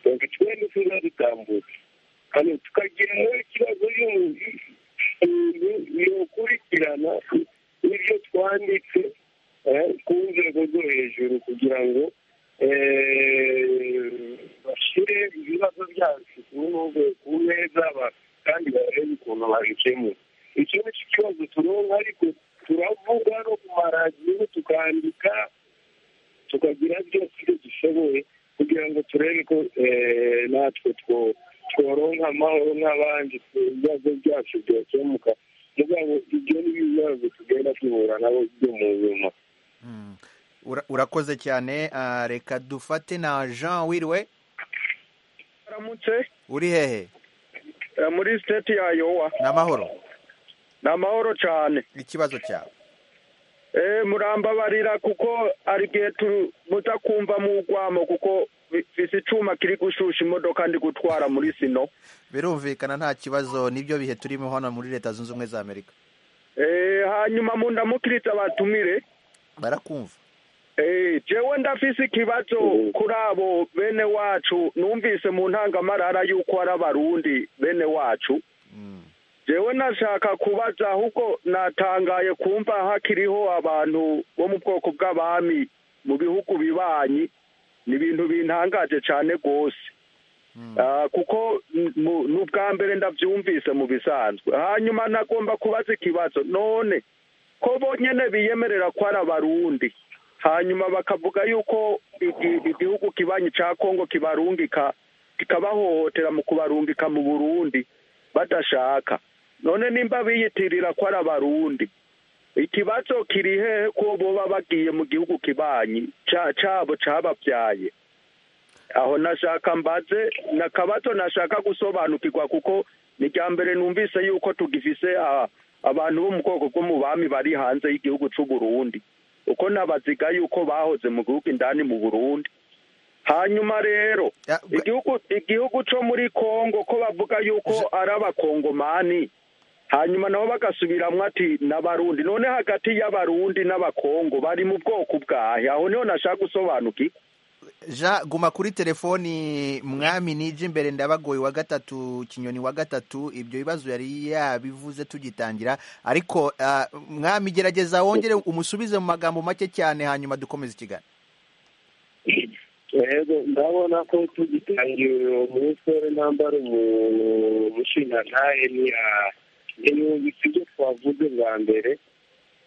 [SPEAKER 4] bakatwenge tuba dutambutse hano tukagira nawe ikibazo yokurikirana ibyo twanditse ku nzego zo hejuru kugira ngo bashyire ibibazo byacu ku meza kandi barebe ukuntu bikemura icyo ni cyo kibazo turonka ariko turavuga no ku maradiyo tukandika tukagira byose ibyo dushoboye kugira ngo turebe ko eh, natwe two- tworonka amahoro nk'abandi ibibazo byacu byakemuka mugabo ibyo ni ibibazo tugenda duhura nabo byo mu buzima
[SPEAKER 1] Ura- urakoze cyane ah, reka dufate na jean wiriwe
[SPEAKER 11] aramutse
[SPEAKER 1] uri hehe
[SPEAKER 11] eh, muri siteti ya yowa
[SPEAKER 1] ni amahoro
[SPEAKER 11] ni amahoro cyane
[SPEAKER 1] ikibazo cyawe
[SPEAKER 11] Eh, murambabarira kuko ari igihe tu- mutakumva mu rwamo kuko bi- bisi icyuma kiri gushusha imodoka ndi gutwara muri sino
[SPEAKER 1] birumvikana nta kibazo nibyo bihe turimo hano muri leta zunze ubumwe za amerika
[SPEAKER 11] Eh, hanyuma mu ndamukiritse abatumire
[SPEAKER 1] barakumva
[SPEAKER 11] Eh, jewe ndafise ikibazo kuri abo bene wacu numvise mu ntangamarara yuko ari abarundi bene wacu jewe nashaka kubaza ahubwo natangaye kumva hakiriho abantu bo mu bwoko bw'abami mu bihugu bibanyi ni ibintu bintangaje cyane rwose Ah, kuko n- mu- ni ubwa mbere ndabyumvise mu bisanzwe hanyuma nagomba kubaza ikibazo none ko bonyine biyemerera ko ari abarundi hanyuma bakavuga yuko igi- igihugu kibanyi cya kongo kibarungika kikabahohotera mu kubarungika mu burundi badashaka none nimba biyitirira ko ari abarundi ikibazo kiri hehe ko boba bagiye mu gihugu kibanyi ca- cabo cababyaye aho nashaka mbaze na kabato nashaka gusobanukirwa kuko ni irya mbere numvise yuko tugifise ah, abantu bo mu bwoko bwo mu bami bari hanze y'igihugu cy'u Burundi uko nabaziga yuko bahoze mu gihugu indani mu Burundi hanyuma rero igihugu igihugu cyo muri Kongo ko bavuga yuko ari abakongomani hanyuma nabo bagasubiramwo ati n'abarundi none hagati y'abarundi n'abakongo bari mu bwoko bwahe aho niho nashaka gusobanukirwa
[SPEAKER 1] jean guma kuri telefoni mwami nije imbere ndabagoye wa gatatu kinyoni wa gatatu ibyo bibazo yari yabivuze tugitangira ariko ah, mwami gerageza wongere umusubize mu magambo make cyane hanyuma dukomeze ikiganiro
[SPEAKER 4] rero ndabona ko tugitangira uwo munsi w'intambara umushingantahe niya n'ibihumbi si byo twavuze bwa mbere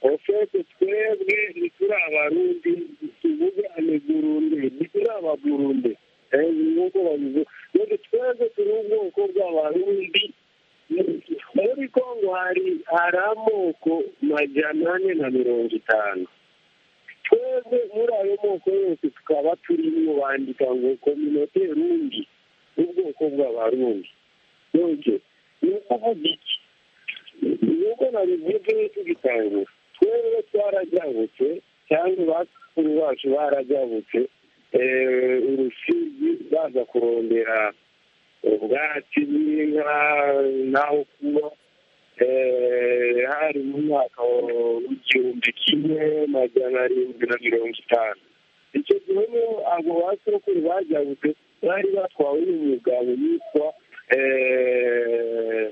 [SPEAKER 4] ofete twebwe ntituri abarundi tuvuge ameburunde ntituri ababurunde nk'uko babivuga none twebwe turi ubwoko bw'abarundi muri kongo hari hari amoko majana ane na mirongo itanu twebwe muri ayo moko yose tukaba turimo bandika ngo kominote rundi n'ubwoko bw'abarundi nonke ni ukuvuga iki nuko nabivuze tugitangura twebwe twarajabutse cyangwa bakuru bacu barajabutse eh, urusizi baza kurondera ubwatsi bw'inka n'aho kuba Eh, hari mu mwaka w'igihumbi kimwe magana arindwi na mirongo itanu icyo gihe niyo abo basokuru bajyabutse bari batwawe n'umugabo yitwa eh,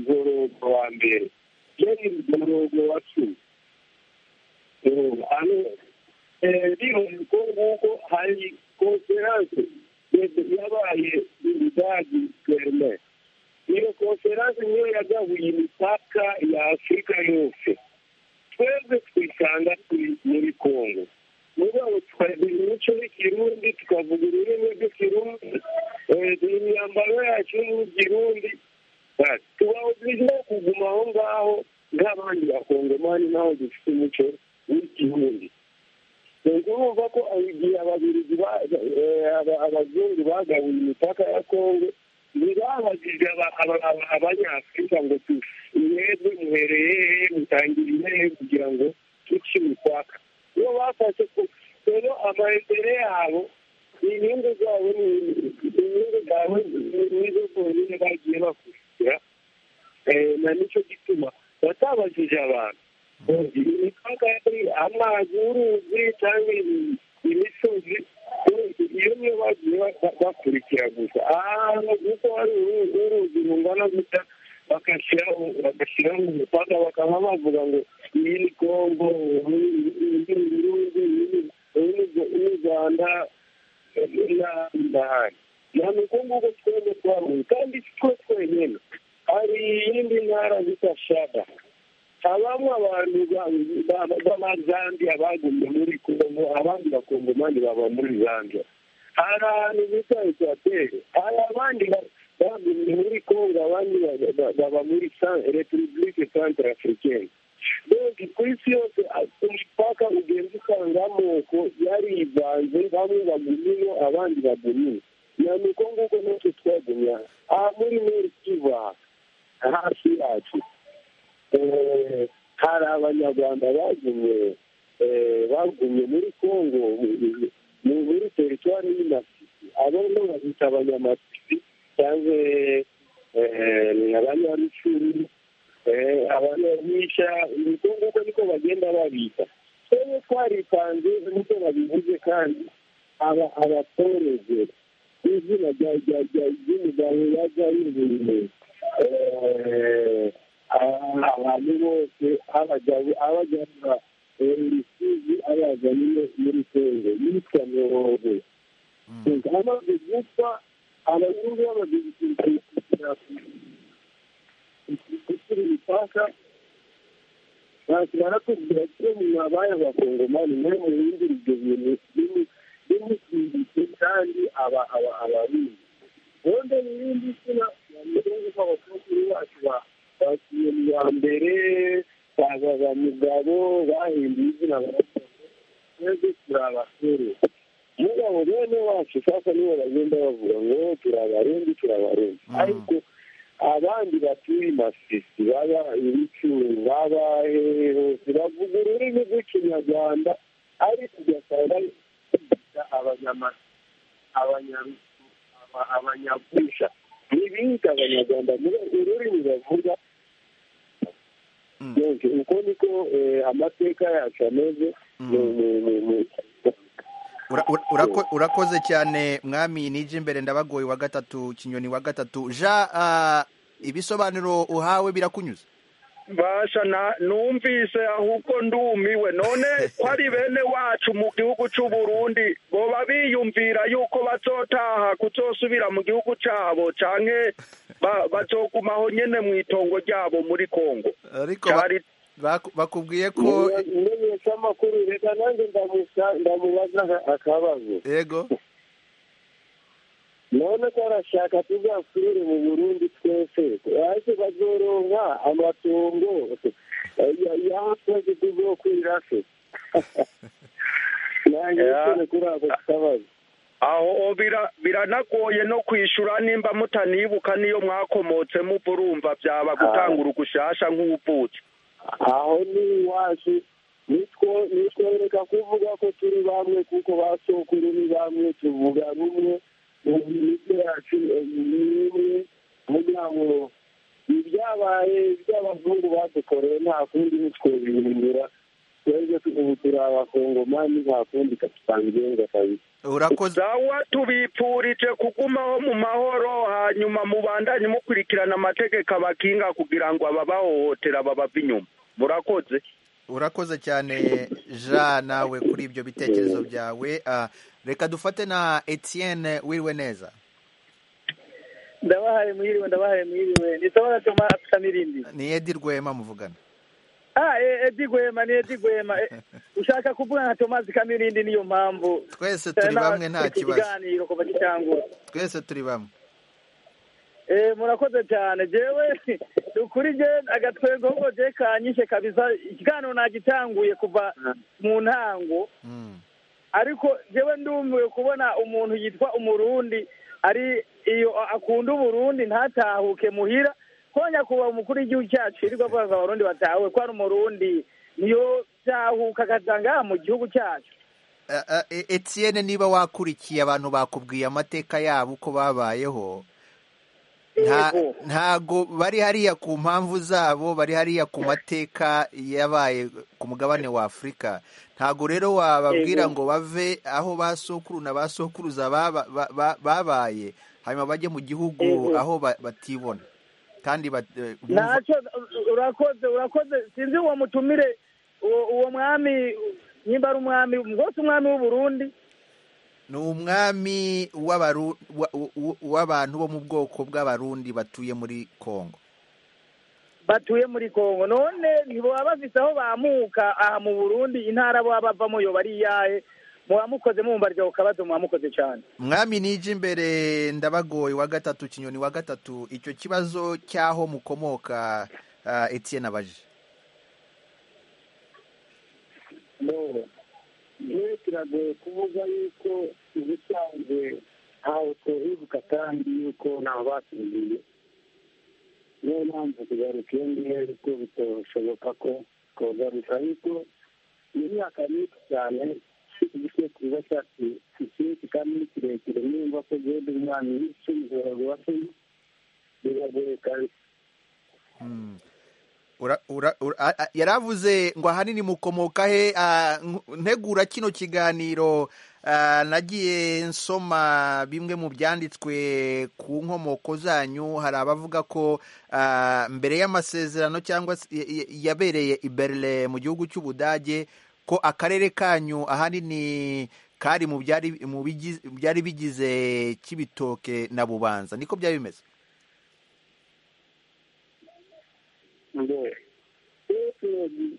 [SPEAKER 4] ngorogo wa mbere yari ngorogo wa cumi Eh, ano eh, bibaye ko nguko hari konferanse yabaye mu budage guverineri iyo konferanse niyo yagabuye imipaka ya afurika yose twebwe twisanga turi muri kongo mugabo tukagira imico y'ikirundi tukavuga ururimi rw'ikirundi eh, imyambaro yacu y'ikirundi basi tubaho turimo kuguma aho ngaho nk'abandi bakongomani naho dufite umuco w'ikirundi Ubwo urumva ko igihe ababiligi ba- eh, aba- abazungu bagabuye imipaka ya kongo ntibabajije aba- aba- aba- abanyafurika ngo tu mwebwe muhereye hehe mutangire hehe kugira ngo duce imipaka iyo bafashe ko rero amaembere yabo inyungu zabo ni inyungu zawe nizo zonyine bagiye bakurikira Eh, na nicyo gituma batabajije abantu imipaka yari amazi uruzi cyangwa ibi- imisozi iyo niyo bagiye ba- bakurikira gusa ahantu kuko hari uru- uruzi rungana gusa bagashyiraho bagashyiraho umupaka bakaba bavuga ngo iyi ni kongo iyi ni burundi iyi ni- iyi ni- iyi ni rwanda n'ahandi n'ahandi ni uko nguko twebwe twahuye kandi si twe twenyine hari iyindi ntara bita shada habamo abantu b'abazambiya bagumye muri kongo abandi bakongomani baba muri zambia hari ahantu bita ekwateri hari abandi bagumye muri kongo abandi baba muri repubulike centre africaine donc ku isi yose ku mipaka ugenda usanga amoko yarivanze bamwe bagumyeyo abandi bagumye na ni uko nguko natwe twagumye aha muri neri kiva hafi yacu hari abanyarwanda bagumye bagumye muri congo muri teritwari y'inafisi abo ni babita abanyamafisi cyangwa abanyarufuru abanyanisha niko nguko niko bagenda babita twebwe twaritanze nkuko babivuze kandi abatoreze izina ry'umugabo yajya yuburiye abantu bose abagabo abajyanira ibisizi abazaniye muri kongo yitwa mirongo amaze gupfa abazungu bamaze gukurikiranira kuri imipaka bakimara kugira icyo nyuma abaye abakongomani nawe mu bindi ibyo bintu bimukimbitse kandi aba aba abarundi ubundi n'ibindi izina bameze nk'uko abakuru bacu ba bakiye mu ya mbere bazaza mugabo bahinduye izina twebwe turi abasore mugabo bene wacu sasa nibo bagenda bavuga ngo turi abarundi turi abarundi ariko abandi batuye masisi baba ibicuru baba hose bavuga ururimi rw'ikinyarwanda ariko ugasanga bigisha abanyamasisi abanyagusha ntibita abanyarwanda muri ururimi bavuga uko niko amateka yacu ameze
[SPEAKER 1] urakoze cyane mwami nije imbere ndabagoye wa gatatu kinyoni wa gatatu ja ibisobanuro uhawe birakunyuze
[SPEAKER 11] basha numvise ahubwo ndumiwe none ko ari bene wacu mu gihugu cy'u Burundi boba biyumvira yuko bazotaha kuzosubira mu gihugu cyabo cyane bazogumaho nyine mu itongo ryabo muri kongo
[SPEAKER 1] ariko bakubwiye ko
[SPEAKER 4] umenyesha amakuru reka nanjye ndamubaza akabazo
[SPEAKER 1] yego
[SPEAKER 4] none ko arashaka tuzasubire mu burundi twese ariko bazoronka amatungo yahakoze tuzokwira se nanjye nsore kuri ako kabazo
[SPEAKER 11] aho biranagoye no kwishyura nimba mutanibuka n'iyo mwakomotse muvurumva byaba gutanga urugushasha nk'ubutse
[SPEAKER 4] aho ni iwacu nitwereka kuvuga ko turi bamwe kuko basokuru ni bamwe tuvuga rumwe mu mitwe yacu ni imwe kugira ngo ibyabaye iby'abazungu badukoreye nta kundi nitwe bihindura twebwe ubu turi abakongomani nta kundi kadusanga igenga kabisa
[SPEAKER 1] urakoze
[SPEAKER 11] sawa tubipfurije kugumaho mu mahoro hanyuma mubandanye mukurikirana amategeko abakinga kugira ngo ababahohotera babava inyuma murakoze
[SPEAKER 1] urakoze cyane ja nawe kuri ibyo bitekerezo byawe reka dufate na etienne wiriwe neza
[SPEAKER 12] ndabahaye mwiriwe ndabahaye mwiriwe nitabona tuma afite n'irindi
[SPEAKER 1] ni edi rwema muvugana
[SPEAKER 12] ah edi gwema ni edi gwema ushaka kuvuga nka tomazi kamirindi niyo mpamvu
[SPEAKER 1] twese turi bamwe nta kibazo
[SPEAKER 12] ikiganiro kuva gitangura
[SPEAKER 1] twese turi bamwe
[SPEAKER 12] eh murakoze cyane jewe ukuri je agatwego ngo je kanyishe kabisa ikiganiro nagitanguye kuva mu ntango ariko jewe ndumbuye kubona umuntu yitwa umurundi ari iyo akunda uburundi ntatahuke muhira konya kuba umukuru w'igihugu cyacu yirirwa avuga abarundi batawe ko ari umurundi niyo byahuka akazanga mu gihugu cyacu
[SPEAKER 1] etienne niba wakurikiye abantu bakubwiye amateka yabo uko babayeho ntago bari hariya ku mpamvu zabo bari hariya ku mateka yabaye ku mugabane wa afurika ntago rero wababwira ngo bave aho ba sokuru na ba sokuruza babaye hanyuma bajye mu gihugu aho batibona kandi
[SPEAKER 12] ntacyo urakoze urakoze sinzi uwo mutumire uwo mwami nimba ari umwami rwose umwami w'uburundi
[SPEAKER 1] ni umwami w'abantu bo mu bwoko bw'abarundi batuye muri kongo
[SPEAKER 7] batuye muri kongo none ntibaba bafite aho bamuka aha mu burundi intara baba bavamo yo bari iyahe muba mukoze mwumva ryo kabazo muba mukoze cyane
[SPEAKER 1] mwami nije imbere ndabagoye wa gatatu kinyoni wa gatatu icyo kibazo cy'aho mukomoka ah, etienne abaje
[SPEAKER 4] rero kiragoye kuvuga yuko ubusanzwe ntawe twahibuka kandi yuko ntawe batumiye niyo mpamvu kugaruka iyo ngiyo ariko bitoshoboka ko twagaruka ariko iyo myaka myinshi cyane igice kiba cyatsi icyinshi kandi ni kirekire nimba ko guhera umwana icumi biragoye se biragoye kandi
[SPEAKER 1] Mm. Ura- ura- ura- a- a- yaravuze ngo ahanini mukomoka he ah, nk- ntegura kino kiganiro ah, nagiye nsoma bimwe mu byanditswe ku nkomoko zanyu hari abavuga ko ah, mbere y'amasezerano cyangwa se y- y- yabereye i Berlin mu gihugu cy'Ubudage ko akarere kanyu ahanini kari mu byari mu bigize- byari bigize kibitoke na bubanza niko byari bimeze
[SPEAKER 4] ngo rero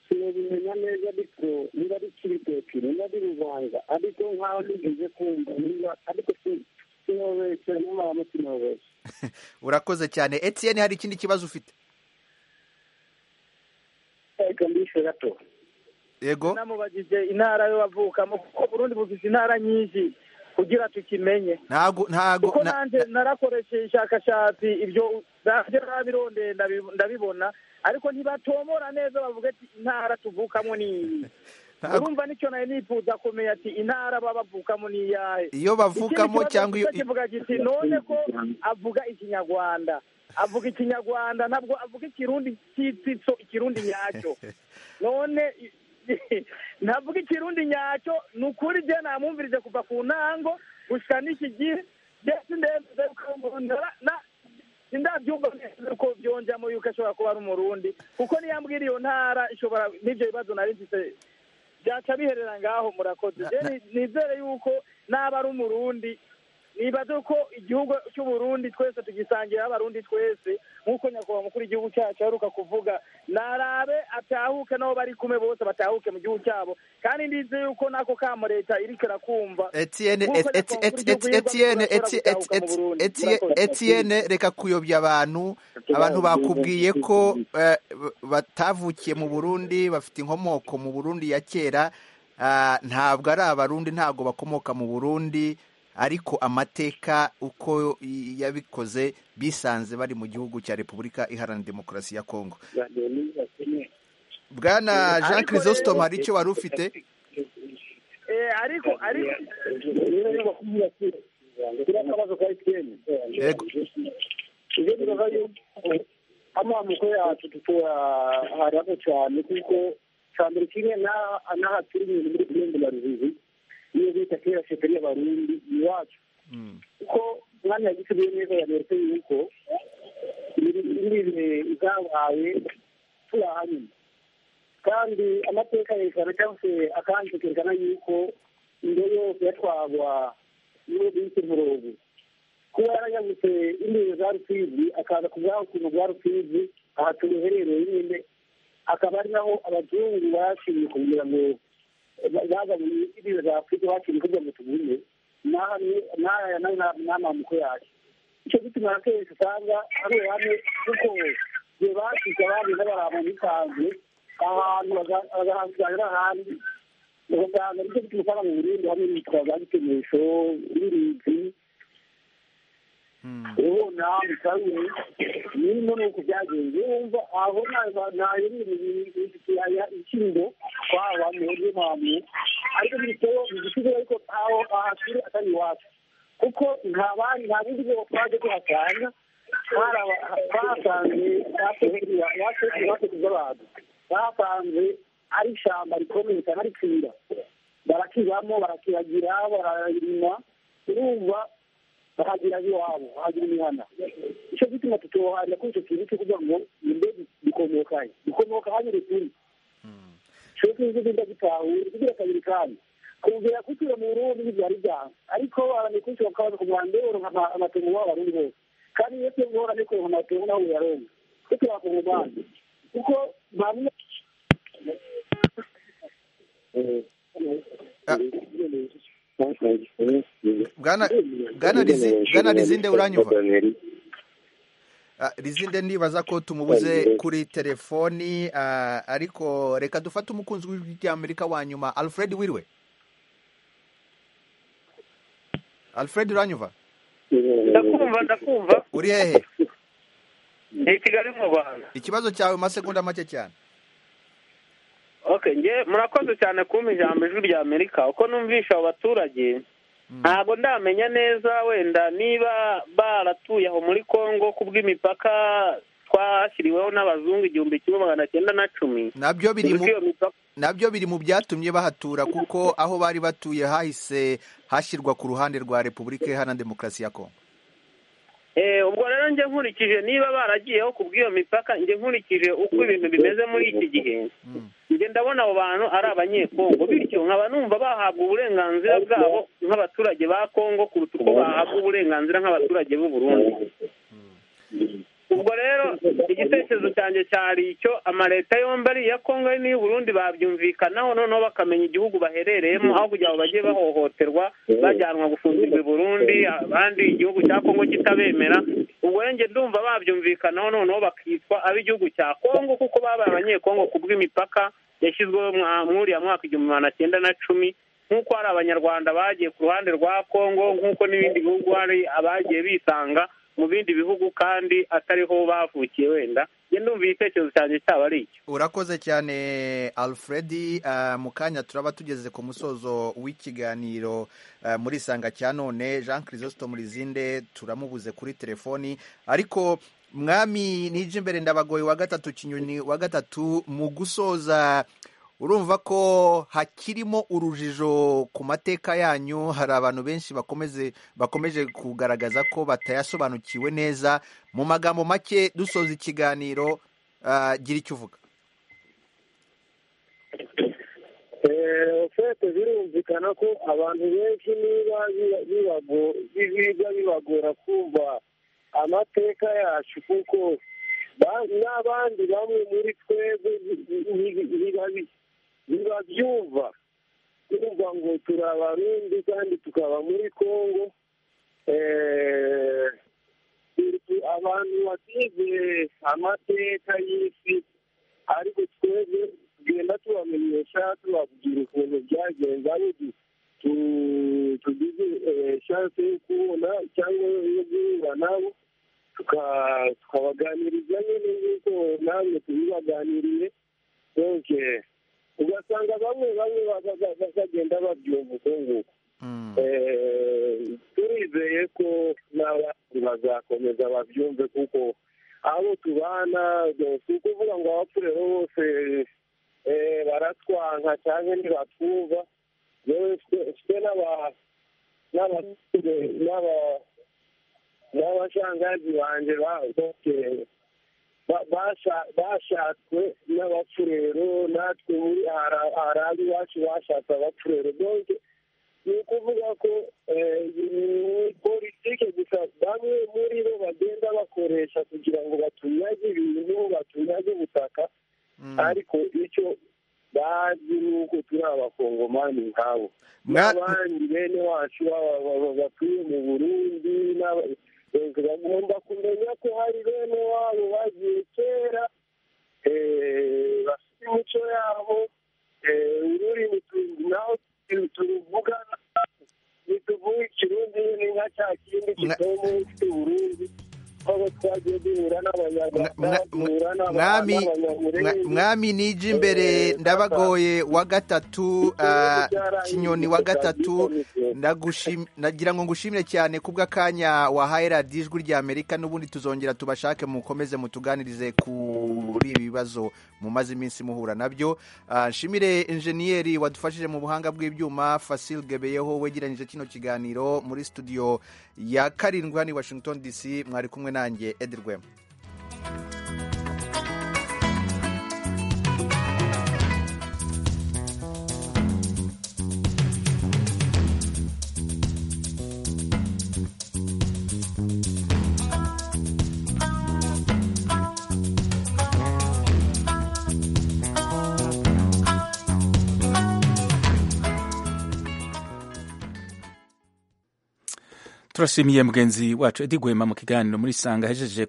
[SPEAKER 4] turabimenya neza ariko niba ari kibitoki niba ari rubanda ariko nkaho nigeze kumva niba ariko sinobeshye n'abantu sinobeshye
[SPEAKER 1] urakoze cyane etienne hari ikindi kibazo ufite
[SPEAKER 4] reka mbishe gato
[SPEAKER 1] yego
[SPEAKER 7] namubajije intara yo bavukamo kuko burundi bufite intara nyinshi kugira tukimenye
[SPEAKER 1] ntago ntago
[SPEAKER 7] kuko
[SPEAKER 1] na-
[SPEAKER 7] nanjye narakoresheje ishakashatsi ibyo nanjye narabirondeye ndabi- ndabibona ariko ntibatomora neza bavuga ati intara tuvukamo ni iyi
[SPEAKER 1] Ntago-
[SPEAKER 7] urumva nicyo nari nifuza kumenya ati intara baba bavukamo ni iyahe
[SPEAKER 1] Iyo bavukamo
[SPEAKER 7] Ikindi kibazo
[SPEAKER 1] cyangwa iyo-
[SPEAKER 7] gusa kivuga kiti none ko avuga ikinyarwanda avuga ikinyarwanda ntabwo avuga ikirundi cyitsitso ikirundi nyacyo none i- ntavuga ikirundi nyacyo ni ukuri je namwumvirije kuva ku ntango gushika n'iki gihe ndetse ndemeze ko mbona- na- sindabyumva neza ko byonjamo yuko ashobora kuba ari umurundi kuko niyambwira iyo ntara ishobora n'ibyo bibazo nari mfite byaca biherera ngaho murakoze Je ni- nizere yuko naba ari umurundi nibaze ko igihugu cy'uburundi twese tugisangira abarundi twese nk'uko nyakubahwa mukuru w'igihugu cyacu aheruka kuvuga narabe atahuke n'abo bari kumwe bose batahuke mu gihugu cyabo kandi ndize yuko n'ako kamo leta iriko irakumva
[SPEAKER 1] Etienne
[SPEAKER 7] Nk'uko
[SPEAKER 1] et- et-
[SPEAKER 7] nyakubahwa mukuru
[SPEAKER 1] et- et-
[SPEAKER 7] w'igihugu yirwa
[SPEAKER 1] Etienne
[SPEAKER 7] mu Burundi
[SPEAKER 1] Eti-
[SPEAKER 7] ashobora
[SPEAKER 1] Et-
[SPEAKER 7] kuzahuka mu
[SPEAKER 1] Et-
[SPEAKER 7] Burundi.
[SPEAKER 1] Eti-
[SPEAKER 7] Murakoze.
[SPEAKER 1] Etienne reka kuyobya abantu abantu bakubwiye ko eh, batavukiye mu Burundi bafite inkomoko mu Burundi ya kera ah, ntabwo ari abarundi ntabwo bakomoka mu Burundi ariko amateka uko i- yabikoze bisanze bari mu gihugu cya Repubulika Iharanira Demokarasi ya Kongo Bwana Jean
[SPEAKER 7] Ariko
[SPEAKER 1] Chrysostome
[SPEAKER 7] rero-
[SPEAKER 1] hari icyo wari ufite
[SPEAKER 7] Eh, ariko ariko
[SPEAKER 4] kiriya kabazo ka emutiyeni
[SPEAKER 1] Yego.
[SPEAKER 4] ibyo bibaza yuko amamuko yacu tuturaramo cyane kuko cyambere kimwe n'aha turi ibintu muri burundi na ruzizi niyo bita kera sheperi y'abarundi iwacu kuko mwanya yagisubiye neza yameretse yuko ibintu byabaye turahanyuma kandi amateka yerekana cyangwa se akanzu kerekana yuko indyo yose yatwagwa n'uwo bita umurongo kuba yarayabutse indimi za rusizi akaza kuvaho ukuntu rwa rusizi aha turuherereye nyine akaba ari naho abazungu bashinzwe kugira ngo ba- baza mu indimi za afurika bashinzwe kugira ngo tugume n'aha ni- n'aya nayo nta- nta mamuko yacu icyo gituma akenshi usanga ari uruhande kuko igihe bashyize abandi n'abantu bisanzwe ahantu baga- bagahangira ahandi ugasanga nicyo gituma usanga mu burundi hamwe n'ibitwa za gitemesho n'ibintu ubu nawe bitaruye nino ni uko byagenze wumva aho ntayo ikingo twaba mu buryo mpamvu ariko bitewe igisigo ariko aho ahasure atari iwacu kuko nta bandi nta bindi bwo twaje kuhasanga bahasanze basekuza abantu bahasanze ari ishyamba rikomeye cyane rikira barakibamo barakiragira bararima urumva bahagira iwabo bahagira imihana icyo gituma tutohanda kuri icyo kintu cyo kugira ngo nimbe bikomokaye bikomoka hanyure kuri cyo kintu genda gitahure kugira kabiri kandi kumvira kutura mu Burundi ntibyari byanga ariko abantu kuri cyo bakaza kumwanda yoronka ama- amatungo y'abarundi bose kandi iyo tuyohora niko amatungo nawe yaronka kuko yakugumana
[SPEAKER 13] kuko bamwe
[SPEAKER 1] bwana rizinde uranyumva rizinde ndibaza ko tumubuze kuri telefoni ariko reka dufate umukunzi w'iry'amerika wa nyuma alfred wirwe alfred uranyumva
[SPEAKER 3] ndakumva ndakumva
[SPEAKER 1] uri hehe
[SPEAKER 3] ni i kigali mu rwanda
[SPEAKER 1] ikibazo cyawe mu masegonda make cyane
[SPEAKER 3] okay nge murakoze cyane kumpa ijambo ijwi rya amerika uko numvisha abo baturage ntabwo ndamenya neza wenda niba baratuye aho muri congo ku bw'imipaka twashyiriweho n'abazungu igihumbi kimwe magana cyenda na cumi
[SPEAKER 1] nabyo biri mu
[SPEAKER 3] Uzi ko iyo mipaka
[SPEAKER 1] nabyo biri mu byatumye bahatura kuko aho bari batuye hahise hashyirwa ku ruhande rwa repubulika iharanira demokarasi ya kongo
[SPEAKER 3] Eh, ubwo rero njye nkurikije niba baragiyeho ku bw'iyo mipaka njye nkurikije uko ibintu bimeze muri iki gihe njye ndabona abo bantu ari abanyekongo bityo nkaba numva bahabwa uburenganzira bwabo nk'abaturage ba kongo kuruta uko bahabwa uburenganzira nk'abaturage b'u burundi ubwo rero igitekerezo cyanjye cyari icyo amaleta yombi ari iya kongo ari n'iy'u burundi babyumvikanaho noneho bakamenya igihugu baherereyemo aho kugira ngo bajye bahohoterwa bajyanwa gufungirwa i burundi abandi igihugu cya kongo kitabemera ubwo rero njye ndumva babyumvikanaho noneho bakitwa ab'igihugu cya kongo kuko babaye abanyekongo ku bw'imipaka yashyizweho mwa- muri ya mwaka igihumbi magana cyenda na cumi nk'uko hari abanyarwanda bagiye ku ruhande rwa kongo nk'uko n'ibindi bihugu hari abagiye bisanga mu bindi bihugu kandi atariho bavukiye wenda njye ndumva igitekerezo cyanjye cyaba ari icyo
[SPEAKER 1] urakoze cyane alfred Ah, mu kanya turaba tugeze ku musozo w'ikiganiro ah, muri sanga cya none jean chrisostom rizinde turamubuze kuri telefoni ariko mwami nije imbere ndabagoye wa gatatu kinyoni wa gatatu mu gusoza urumva ko hakirimo urujijo ku mateka yanyu hari abantu benshi bakomeze bakomeje kugaragaza ko batayasobanukiwe neza mu magambo make dusoza ikiganiro ah, gira icyo uvuga
[SPEAKER 4] ofete birumvikana ko abantu benshi niba biba- bibago- biba bibagora kumva amateka yacu kuko ba- n'abandi bamwe muri twebwe bi- bi- biba bi- bibabyumva kumva ngo turi abarundi kandi tukaba muri kongo Eh, turi abantu batize amateka y'isi ariko twebwe tugenda tubamenyesha tubabwira ukuntu byagenze ari utu- tu- tugize eh, chance yo kubona cyangwa yo guhura nabo tuka- tukabaganiriza nyine nk'uko namwe tubibaganiriye donc eh, ugasanga bamwe bamwe baza- baza- bagenda babyumva uko nguko Eh, turizeye ko n'abandi bazakomeza babyumve kuko abo tubana si ukuvuga ngo abapfure bose eh, baratwanka cyangwa ntibatwumva yewe twe- twe n'aba- n'aba- n'aba- n'abashangazi banjye ba- bose ba- basha- bashatswe n'abapfurero natwe muri hari hari abi iwacu bashatse abapfurero donc ni ukuvuga ko eh, ni politike gusa bamwe muri bo bagenda bakoresha kugira ngo batunyage ibintu batunyage ubutaka ariko icyo bazi ni uko turi abakongomani nkabo n'abandi bene wacu baba- baba- batuye mu burundi n'aba- eh, bagomba kumenya ko hari bene wabo bagiye kera eh, bafite imico yabo eh, ururimi tu- naho tu- turuvugana nituvuga ikirundi ni nka cya kindi kitomo ufite uburundi aho twagiye duhura n'abanyarwanda duhura
[SPEAKER 1] mwami
[SPEAKER 4] n'abanyamurenge
[SPEAKER 1] mwa- mwami nije imbere ndabagoye wa gatatu ah, kinyoni wa gatatu ndagushim- ndagira ngo ngushimire cyane ku bw'akanya wahaye radiyo ijwi ry'amerika n'ubundi tuzongera tubashake mukomeze mutuganirize kuri ibi bibazo mumaze iminsi muhura nabyo Ah, nshimire injeniyeri wadufashije mu buhanga bw'ibyuma fasil gebeyeho wegeranyije kino kiganiro muri studio ya karindwi hano i washington dc mwari kumwe nanjye edi rwema
[SPEAKER 14] Thank you.
[SPEAKER 11] turashimiye mugenzi wacu Edi Gwema mu kiganiro muri sanga ahejeje